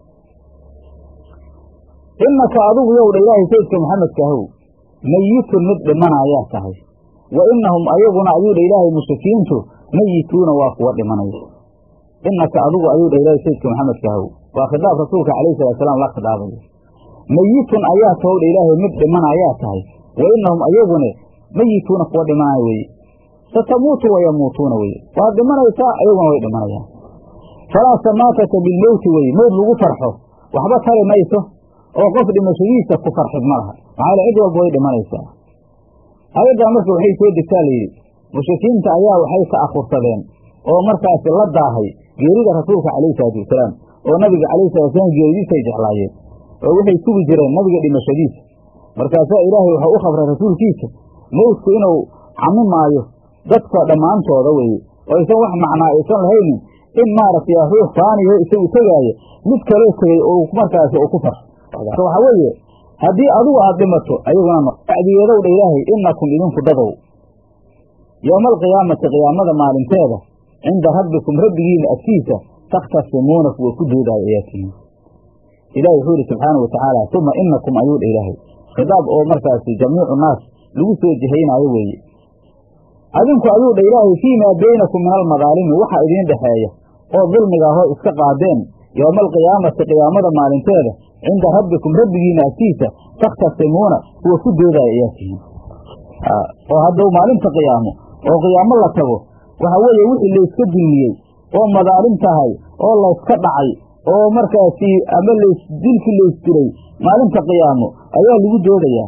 innaka adigu yow dha ilaahay sayidka maxamedka ahow meyitun mid dhimanayaa tahay wa innahum ayaguna ayuu dha ilaahay mushrikiintu meyituuna waa kuwa dhimanaya innaka adigu ayuu dha ilaahay sayidka maxamedka ahow waa khitaab rasuulka calayhi salaatusalaam la khidaabayo meyitun ayaa tahow dha ilaahay mid dhimanayaa tahay wa innahum ayagune meyituuna kuwa dhimanaya weye satamuutu wayamuutuuna weye waad dhimanaysaa ayaguna way dhimanayaan falaa samaataka bilmowti weye mowt lagu farxo waxba tari mayso oo qof dhimashadiisa ku farxid ma laha maxaa cid walba way dhimanaysaa ayaddaa marka waxay soo degtaa layidhi mushrikiinta ayaa waxay ka akhursadeen oo markaasi la daahay geerida rasuulka calayhi salaatu wasalaam oo nabiga calayhi salatu wasalaam geeridiisay jeclaayeen oo waxay sugi jireen nabiga dhimashadiisa markaasaa ilaahay waxau u khabray rasuulkiisa mowdku inuu camimaayo dadka dhammaantooda weeye oo aysan wax macnaa aysan lahaynin in maaragtay ruux faaniyo isagu tegaaya mid kaloo tegey oo markaasi uu ku farxo waxaa weeye haddii adigu aad dhimato ayaguna bacdigeedow dha ilaahay inakum idinku dadow yowma alqiyaamati qiyaamada maalinteeda cinda rabbikum rabbigiina agtiisa takhtasimuuna kuwa ku doodaayo ayaa tihiin ilahi wuxuu yihi subxaanau watacaala uma inakum ayuu dha ilaahay khidaab oo markaasi jamiicu naas lagu soo jihaynaayo weeye adinku ayuu dha ilaahay fii maa baynakum min almadaalimi waxa idiin dhexeeya oo dulmiga ahoo iska qaadeen yowma alqiyaamati qiyaamada maalinteeda cinda rabbikum rabbigiina agtiisa takhtasimuuna kuwa ku doodaya ayaa tihiin oo haddau maalinta qiyaamo oo qiyaamo la tago waxa weeye wixii layska dulmiyey oo madaalim tahay oo layska dhacay oo markaasi ama lays dilkii laysdiray maalinta qiyaamo ayaa lagu doodayaa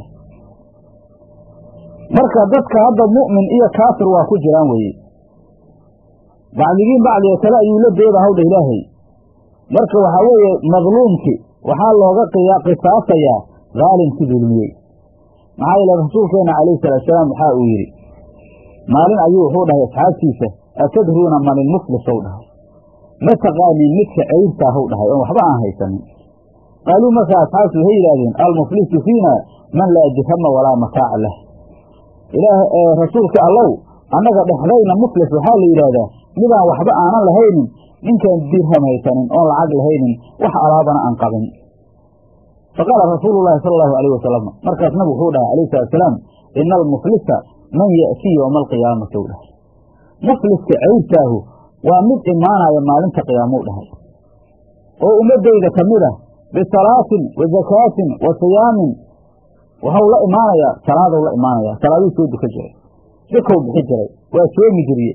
marka dadka hadda mu'min iyo kaafir waa ku jiraan weeye bacdigiin bacdiga kale ayuu la dooda hawdha ilaahay marka waxaa weeye madluumki waxaa looga qisaasayaa daalimkii dulmiyey maxaa yeele rasuulkeenna calayhi salaatusalaam waxaa uu yidhi maalin ayuu wuxuu dhahay asxaabtiisa atadruuna man ilmuflis ou dhahay ma taqaanin midka ceyrtaahu dhahay oon waxba aan haysanin qaaluu markaa asxaabtu waxay yidhaahdeen almuflisu fiina man laa dirhama walaa mataaca lah ilaah rasuulka allow annaga dhexdayna muflis waxaa la yidhaahdaa midaan waxba aanan lahaynin ninkaan dirham haysanin oon lacag lahaynin wax alaabana aan qabin faqaala rasuulu llahi sala allahu alayh wasalam markaas nabigu wuxuu dhahay alayh salatusalaam ina almuflisa man ya'tii yowma alqiyaamati u dhahay mufliska ceyrtaahu waa mid imaanaya maalinta qiyaamou dhahay oo ummadayda ka mid ah bisalaatin wa zakaatin wa siyaamin waxau la imaanayaa salaadou la imaanayaa salaaduu soo duka jiray sikow bixi jiray waa soomi jiriye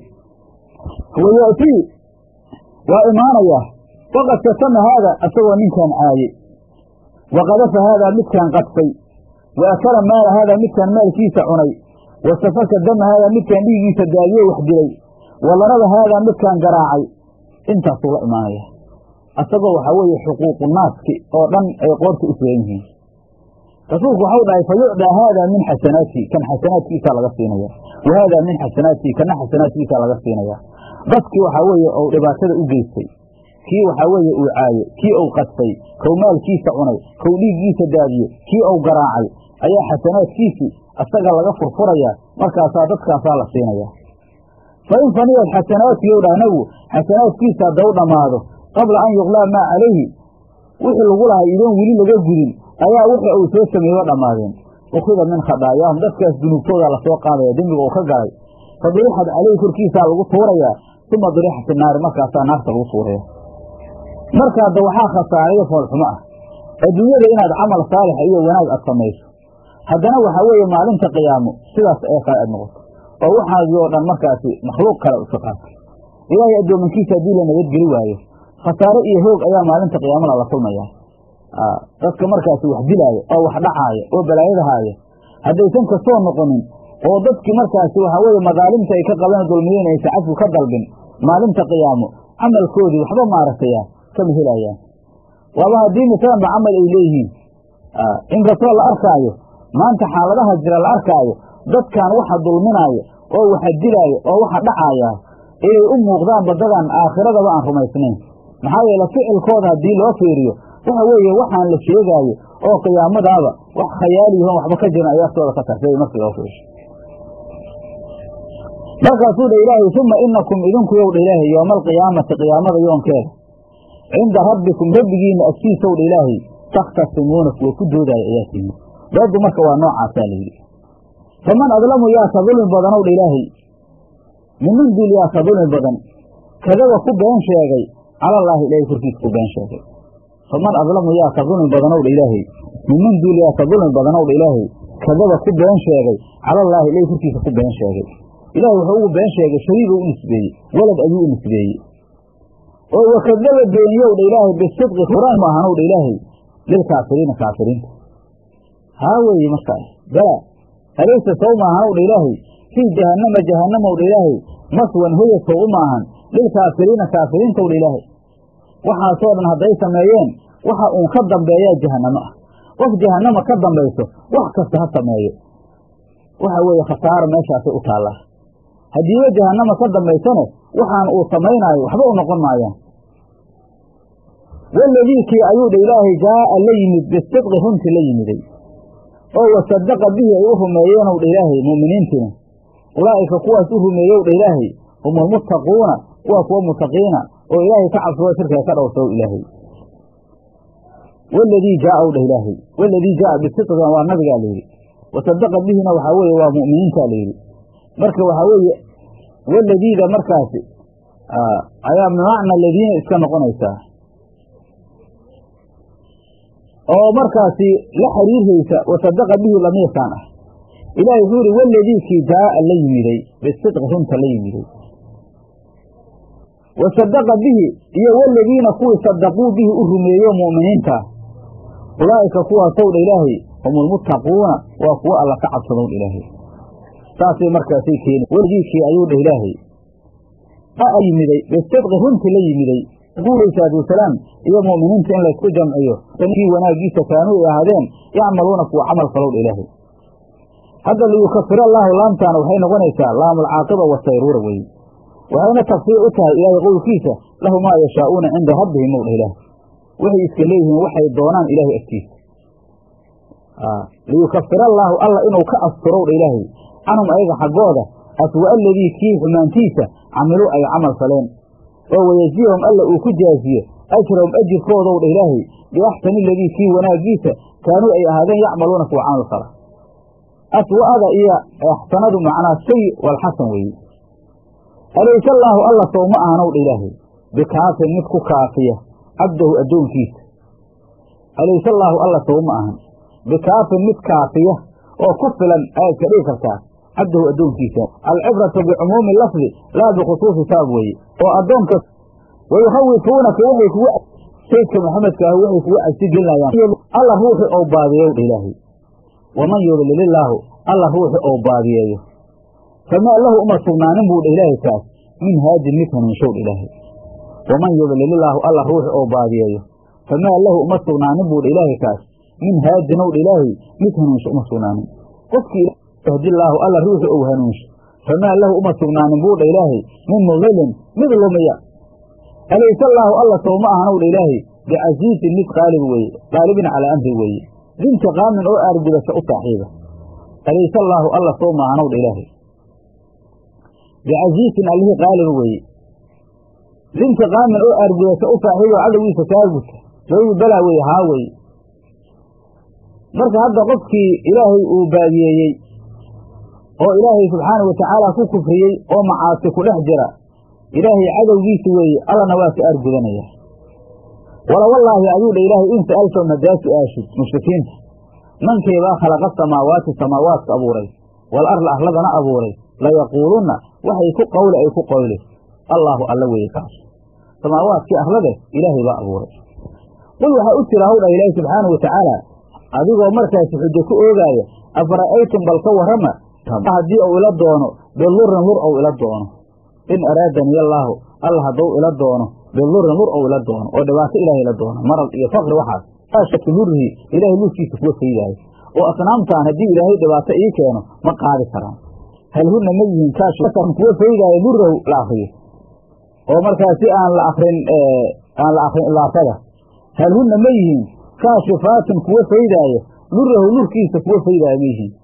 wa ya'tii waa imaanayaa waqad satama haada isagoo ninkan caaye wa qadafa haadaa midkaan qadfay wa akala maala haadaa midkaan maalkiisa cunay wa safaka dama haadaa midkaan dhiigiisa daadiyo wax dilay wa larada haadaa midkaan garaacay intaasuu la imaanaya asagoo waxaa weeye xuquuqu naaski oo dhan ay qoorta u sugan yihiin rasuulku waxau dhahay fa yucdaa haadaa min xasanaati kan xasanaadkiisaa laga siinaya wa haadaa min xasanaati kana xasanaadkiisaa laga siinaya dadkii waxaa weeye ou dhibaatada u geystay kii waxaa weeye uu caaye kii ou qadfay kow maalkiisa cunay kow dhiiggiisa daadiye kii ou garaacay ayaa xasanaadkiisii asaga laga furfurayaa markaasaa dadkaasaa la siinaya fa in faniyad xasanaatiyow dhah nabigu xasanaadkiisa haddau dhammaado qabla an yuqlaa maa calayhi wixii lagu lahay idoon weli laga gudin ayaa wixii uu soo sameeyo dhammaadeen ukhida min khadaayaahum dadkaas dunuubtooda lasoo qaadaya dembiga uu ka galay fa durixad caleyhi korkiisaa lagu tuurayaa uma durixa fi naari markaasaa naarta lagu tuuraya marka hadda waxaa khasaarayo foolxumo ah adduunyada inaad camal saalixa iyo wanaag aad samayso haddana waxaa weeye maalinta qiyaamo sidaas ee kale aad noqoto oo waxaagii oo dhan markaasi makhluuq kale iska qaato ilaahay addoomankiisa haddii la nabadgeli waayo khasaare iyo hoog ayaa maalinta qiyaamada la kulmayaa dadka markaasi wax dilaaya oo wax dhacaaya oo balaayadahaaya haddaysan kasoo noqonin oo dadkii markaasi waxaa weeye madaalimta ay ka qabeen dulmiyeen aysan cafwi ka dalbin maalinta qiyaamo camalkoodii waxba maaragtaya kama helayaan waaba haddii misaanba camal ay leeyihiin inkastoo la arkaayo maanta xaaladaha jira la arkaayo dadkan waxa dulminaaya oo waxa dilaaya oo waxa dhacaaya inay u muuqdaan badadan aakhiradaba aan rumaysnayn maxaa yeele ficilkooda haddii loo fiiriyo waxa weeye waxaan la sheegaayo oo qiyaamadaaba wax khayaaliyahoon waxba ka jiran ay aftooda ka tarsay markii loo fiiriyo markaasuu dha ilaahay uma inakum idinku yow dha ilaahay yooma alqiyaamati qiyaamada yoonkeeda cinda rabbikum rabbigiina agtiisow dha ilaahay takhtasimuuna kuwa ku doodaayo ayaa timi doodu marka waa noocaasaa layidhi faman adlamu yaa ka dulmi badanow dha ilaahay miman dul yaa ka dulmi badan kadaba ku been sheegay calallaahi ilaahay korkiisa ku been sheegay faman adlamu yaa ka dulmi badanow dha ilaahay miman dul yaa ka dulmi badanow dha ilaahay kadaba ku been sheegay calallaahi ilaahay korkiisa ku been sheegay ilahay wuxuu ugu been sheegay shariiba u nisbeeyey walad ayuu u nisbeeyey oo wakadaba beeniyow dha ilaahay bisidqi quraan ma ahanow dha ilaahay lilkaafiriina kaafiriinta haa weeye markaas bala alaysa sow maahanow dha ilaahay fii jahannama jahannamow dha ilaahay maswan hoya sow u maahan lilkaafiriina kaafiriintow dha ilaahay waxaasoo dhan hadday sameeyeen waxa uun ka dambeeyaa jahannamo ah qof jahannama ka dambayso wax kasta ha sameeyo waxa weeye khasaaro meeshaasay u taallaa haddiiba jahannama ka dambaysane waxaan uu samaynaayo waxba u noqon maayaan waladii kii ayuu dha ilaahay jaa'a la yimid bisidqi runtii la yimiday oo wasadaqa bihi ay u rumeeyeenow dha ilaahay mu'miniintiina ulaa'ika kuwaas u rumeeyow dha ilaahay hum almuttaquuna waa kuwa mutaqiina oo ilaahay ka cabsado shirkiga ka dhowrsow ilaahay waladii jaaa w dhah ilaahay waladii jaaa bisidqigan waa nabigaa layidhi wasadaqa bihina waxaa weeye waa mu'miniinta la yidhi marka waxaa weeye waladiida markaasi ayaa bimacna ladiina iska noqonaysaa oo markaasi la xiriirhaysa wasadaqa bihi lamiirkaan ah ilahi wuxuu yihi waladiikii jaa'a la yimiday bisidqi runta la yimiday wasadaqa bihi iyo waladiina kuwii sadaquu bihi u rumeeyo mu'miniintaa ulaa'ika kuwaasow dha ilaahay hum ulmuttaquuna waa kuwo alla ka cabsadown ilaahay saasay markaasay keeni waladiikii ayuu dhah ilaahay a yimiday bisidqi runtii la yimiday guuray salaatuwasalaam iyo mu'miniinta in laysku jamciyo kii wanaaggiisa kaanuu ay ahaadeen yacmaluuna kuwa camal falow dha ilaahay hadda liyukafir allaahu laamtaana waxay noqonaysaa laamulcaaqiba wasayruura weye waxayna tafsiir u tahay ilaahay qowlkiisa lahu maa yashaa'uuna cinda rabbihim ow dha ilaahay waxay iska leeyihiin waxay doonaan ilaahay agtiisa liyukafir allaahu alla inuu ka asturow dha ilaahay canhum ayaga xaggooda aswa aladii kii xumaantiisa camiluu ay camal faleen oo wayajiyahum alla uu ku jaaziyo ajrahum ajirkoodow dha ilaahay biaxsani aladii kii wanaaggiisa kaanuu ay ahaadeen yacmaluuna kuwa camal fala aswa'ada iyo axsanadu macnaa sayi walxasan weeye alayse allaahu alla sow ma ahanow dha ilaahay bikaafin mid ku kaafiya cabdahu addoonkiisa alayse allaahu alla sow ma ahan bikaafin mid kaafiya oo ku filan ayaad ka dhigi kartaa cabdahu addoonkiisa alcibratu bicumuumi lafdi laa bikhusuusi sabab weeye oo addoonka wayukhawifuunaka waxay kugu saydka maxamedka ah waxay kugu cabsi gelinayaan alla ruuxi ou baadiyeyow dha ilaahay waman yudlilillaahu alla ruuxi ou baadiyeeyo famaa lahu uma sugnaanin buu dha ilaahay kaas min haadin mid hanuunshow dha ilaahay waman yudlilillaahu alla ruuxi ou baadiyeeyo famaa lahu uma sugnaanin buu dha ilaahay kaas min haadinow dha ilaahay mid hanuunsho uma sugnaanin qofkii yahdillaahu alla ruuxi ou hanuunsho famaa lahu uma sugnaanin buu dha ilaahay min mudilin mid lumiya alayse allaahu alla sow ma ahanow dha ilaahay bicasiisin mid qaalib weeye qaalibin calaa amri weeye dintiqaamin oo aargudasho u saaxiiba alayse allaahu alla sow ma ahanow dha ilaahay bicasiisin allihii qaaliba weeye dintiqaamin oo aargudasho u saaxiiba cadowgiisa kaagudka jawabu balaa weye haa weye marka hadda qofkii ilaahay uu baadiyeeyey oo ilaahay subxaana wa tacaala ku kufriyey oo macaasi ku dhex jira ilaahay cadowgiisa weeye allana waa ka aargudanaya wala wallaahi ayuu dha ilaahay in sa'altahum haddaad su-aashid mushrikiinta mankeebaa khalaqa samaawaati samaawaadka abuuray wal arla arladana abuuray layaquulunna waxay ku qawle ay ku qawle allaahu alla weeye kaas samaawaadkii arlade ilaahay baa abuuray qul waxaa u jira hawdha ilaahi subxaana wa tacaala adigoo markaasi xujo ku oogaaya afara'aytum bal ka warrama haddii uu ila doono bidurin lur ou ila doono in araadani allaahu alla hadduu ila doono bidurin lur ou ila doono oo dhibaato ilaahay ila doono marad iyo faqri waxaas kaashaki lurihi ilaahay lurkiisa kuwa faydaayo oo asnaamtaan haddii ilaahay dhibaato ii keeno ma qaadi karaan hal hunna ma yihiin kaashan kuwa faydaayo lurahu la akriyo oo markaasi aan la akrin aan la akrin ilaafada hal hunna ma yihiin kaashifaatin kuwa faydaayo lurahu lurkiisa kuwa faydaayo ma yihiin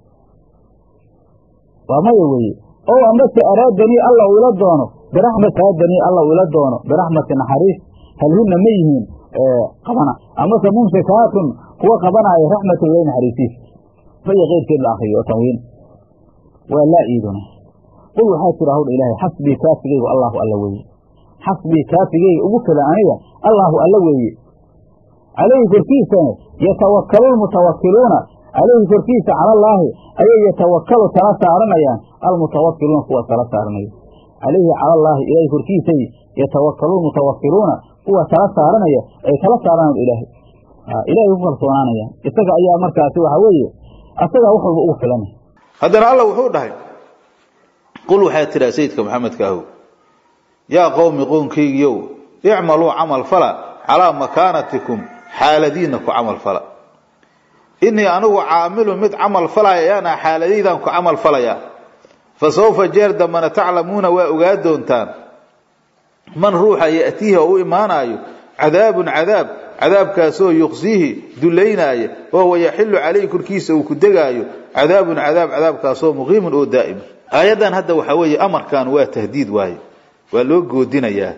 waa maya weeye oo amase araadanii alla uu ila doono biraxmat araadanii alla uu ila doono biraxmati naxariis hal hunna ma yihiin qabana amase mumsikaatun kuwa qabanaayo raxmata ilahi naxariisiisa iyo keyrkeed la akriyo oo tanwiin waa laa iiduna qul waxaa tira hawdha ilaahay xasbii kaafigeygu allaahu alla weeye xasbii kaafigeyga ugu fila aniga allaahu alla weeye calayhi korkiisana yatawakalu lmutawakiluuna calayhi korkiisa calallaahi ayay yatawakalu tala saaranayaan almutawakiluuna kuwa tala saaranaya calayhi calallaahi ilaahay korkiisay yatawakalu lmutawakiluuna kuwa tala saaranaya ay tala saaranaan ilaahay ilahay ku kalsoonaanayaan isaga ayaa markaasi waxa weeye asagaa wax walba ugu filanay haddana alla wuxuu dhahay qul waxaa tiraa sayidka maxamedka ahow yaa qowmi qownkaygiyow icmaluu camal fala calaa makaanatikum xaaladiina ku camal fala inii anigu caamilun mid camal falaya ayaana xaaladaydan ku camal falaya fa sawfa jeer dambana taclamuuna waa ogaa doontaan man ruuxa ya'tiihi oo u imaanaayo cadaabun cadaab cadaabkaasoo yuqsiihi dulaynaaya oo wayaxilu calayhi korkiisa uu ku degaayo cadaabun cadaab cadaabkaasoo muqiimun oo daa'ima aayaddan hadda waxaa weeye amarkan waa tahdiid waaye waa loo goodinayaa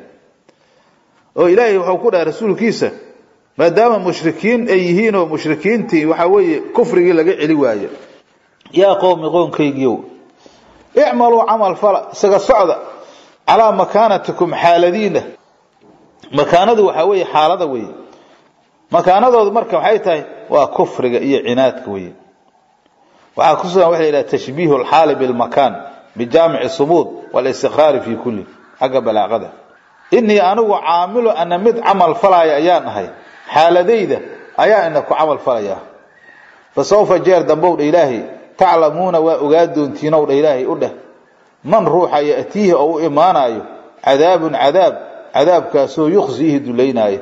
oo ilaahay wuxuu ku dhahay rasuulkiisa maadaama mushrikiin ay yihiin oo mushrikiintii waxaa weeye kufrigii laga celi waayo yaa qowmi qoonkaygiiow icmaluu camal fala isaga socda calaa makaanatikum xaaladiina makaanadu waxaa weeye xaalada weeye makaanadoodu marka waxay tahay waa kufriga iyo cinaadka weeye waxaa ku sugan waxa la yidhaha tashbiihu alxaali bilmakaan bijaamici sumuud walistikraari fi kulli xagga balaaqada inii anigu caamilu ana mid camal falaya ayaan ahay xaaladayda ayaa ina ku camal falaya fa sawfa jeer dambow dha ilaahay taclamuuna waa ogaa doontiinow dha ilaahay u dheh man ruuxa ya'tiihi oo u imaanaayo cadaabun cadaab cadaabkaasoo yukhsiihi dulaynaayo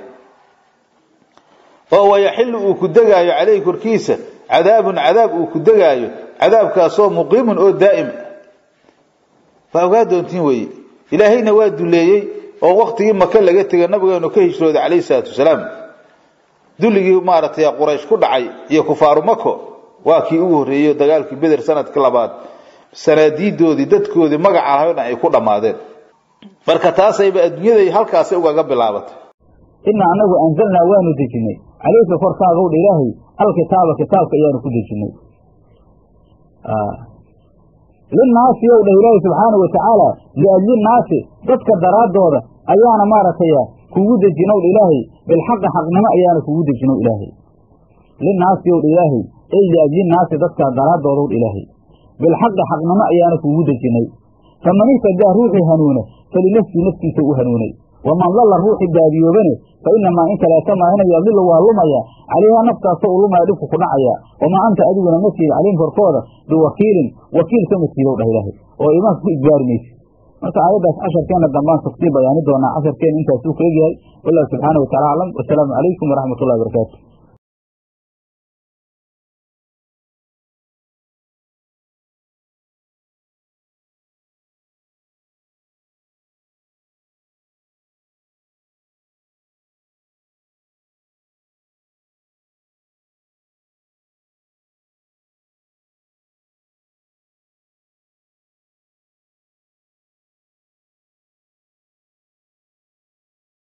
oo wayaxilu uu ku degaayo caleyhi korkiisa cadaabun cadaab uu ku degaayo cadaabkaasoo muqiimun oo daa'ima waa ogaa doontiin weeye ilaahayna waa duleeyey oo waktigii maka laga tegay nabigeenu ka hijrooday calayhi salaatu wasalaam dulligii maaragtay quraysh ku dhacay iyo kufaaru mako waa kii ugu horreeyey dagaalkii beder sanadka labaad sanaadiidoodii dadkoodii magaca lahay o dhan ay ku dhammaadeen marka taasayba adduunyaday halkaasay ugaga bilaabatay ina anagu anzalnaa waanu dejinay caleyka korkaagow dha ilaahay alkitaaba kitaabka ayaanu ku dejinay linnaasi ow dhah ilaahay subxaana wa tacaala liajlinnaasi dadka daraaddooda ayaana maaragtay kugu dejinow dha ilaahay bilxaqi xaqnimo ayaana kugu dejinow ilaahay linnaasi ow dha ilaahay ey liajlinnaasi dadka daraaddoodaw dha ilaahay bilxaqi xaqnimo ayaana kugu dejinay faman ihtadaa ruuxii hanuuna falinafsii naftiisa u hanuunay waman dalla ruuxii baadiyoobane fa inamaa in kaleeta maahina yadilu waa lumaya calayhaa naftaasoo u lumaya dhibku ku dhacaya wamaa anta adiguna ma siid calayhim korkooda biwakiilin wakiil kama siidow dhah ilaahay oo imaanka ku ijbaari maysi marka aayaddaas casharkeenna dambaan tafsiir bayaani doonaa casharkeen intaasuu ka egyahay wallahu subxaana wa tacala aclam wasalaamu calaykum waraxmat ullahi barakaatu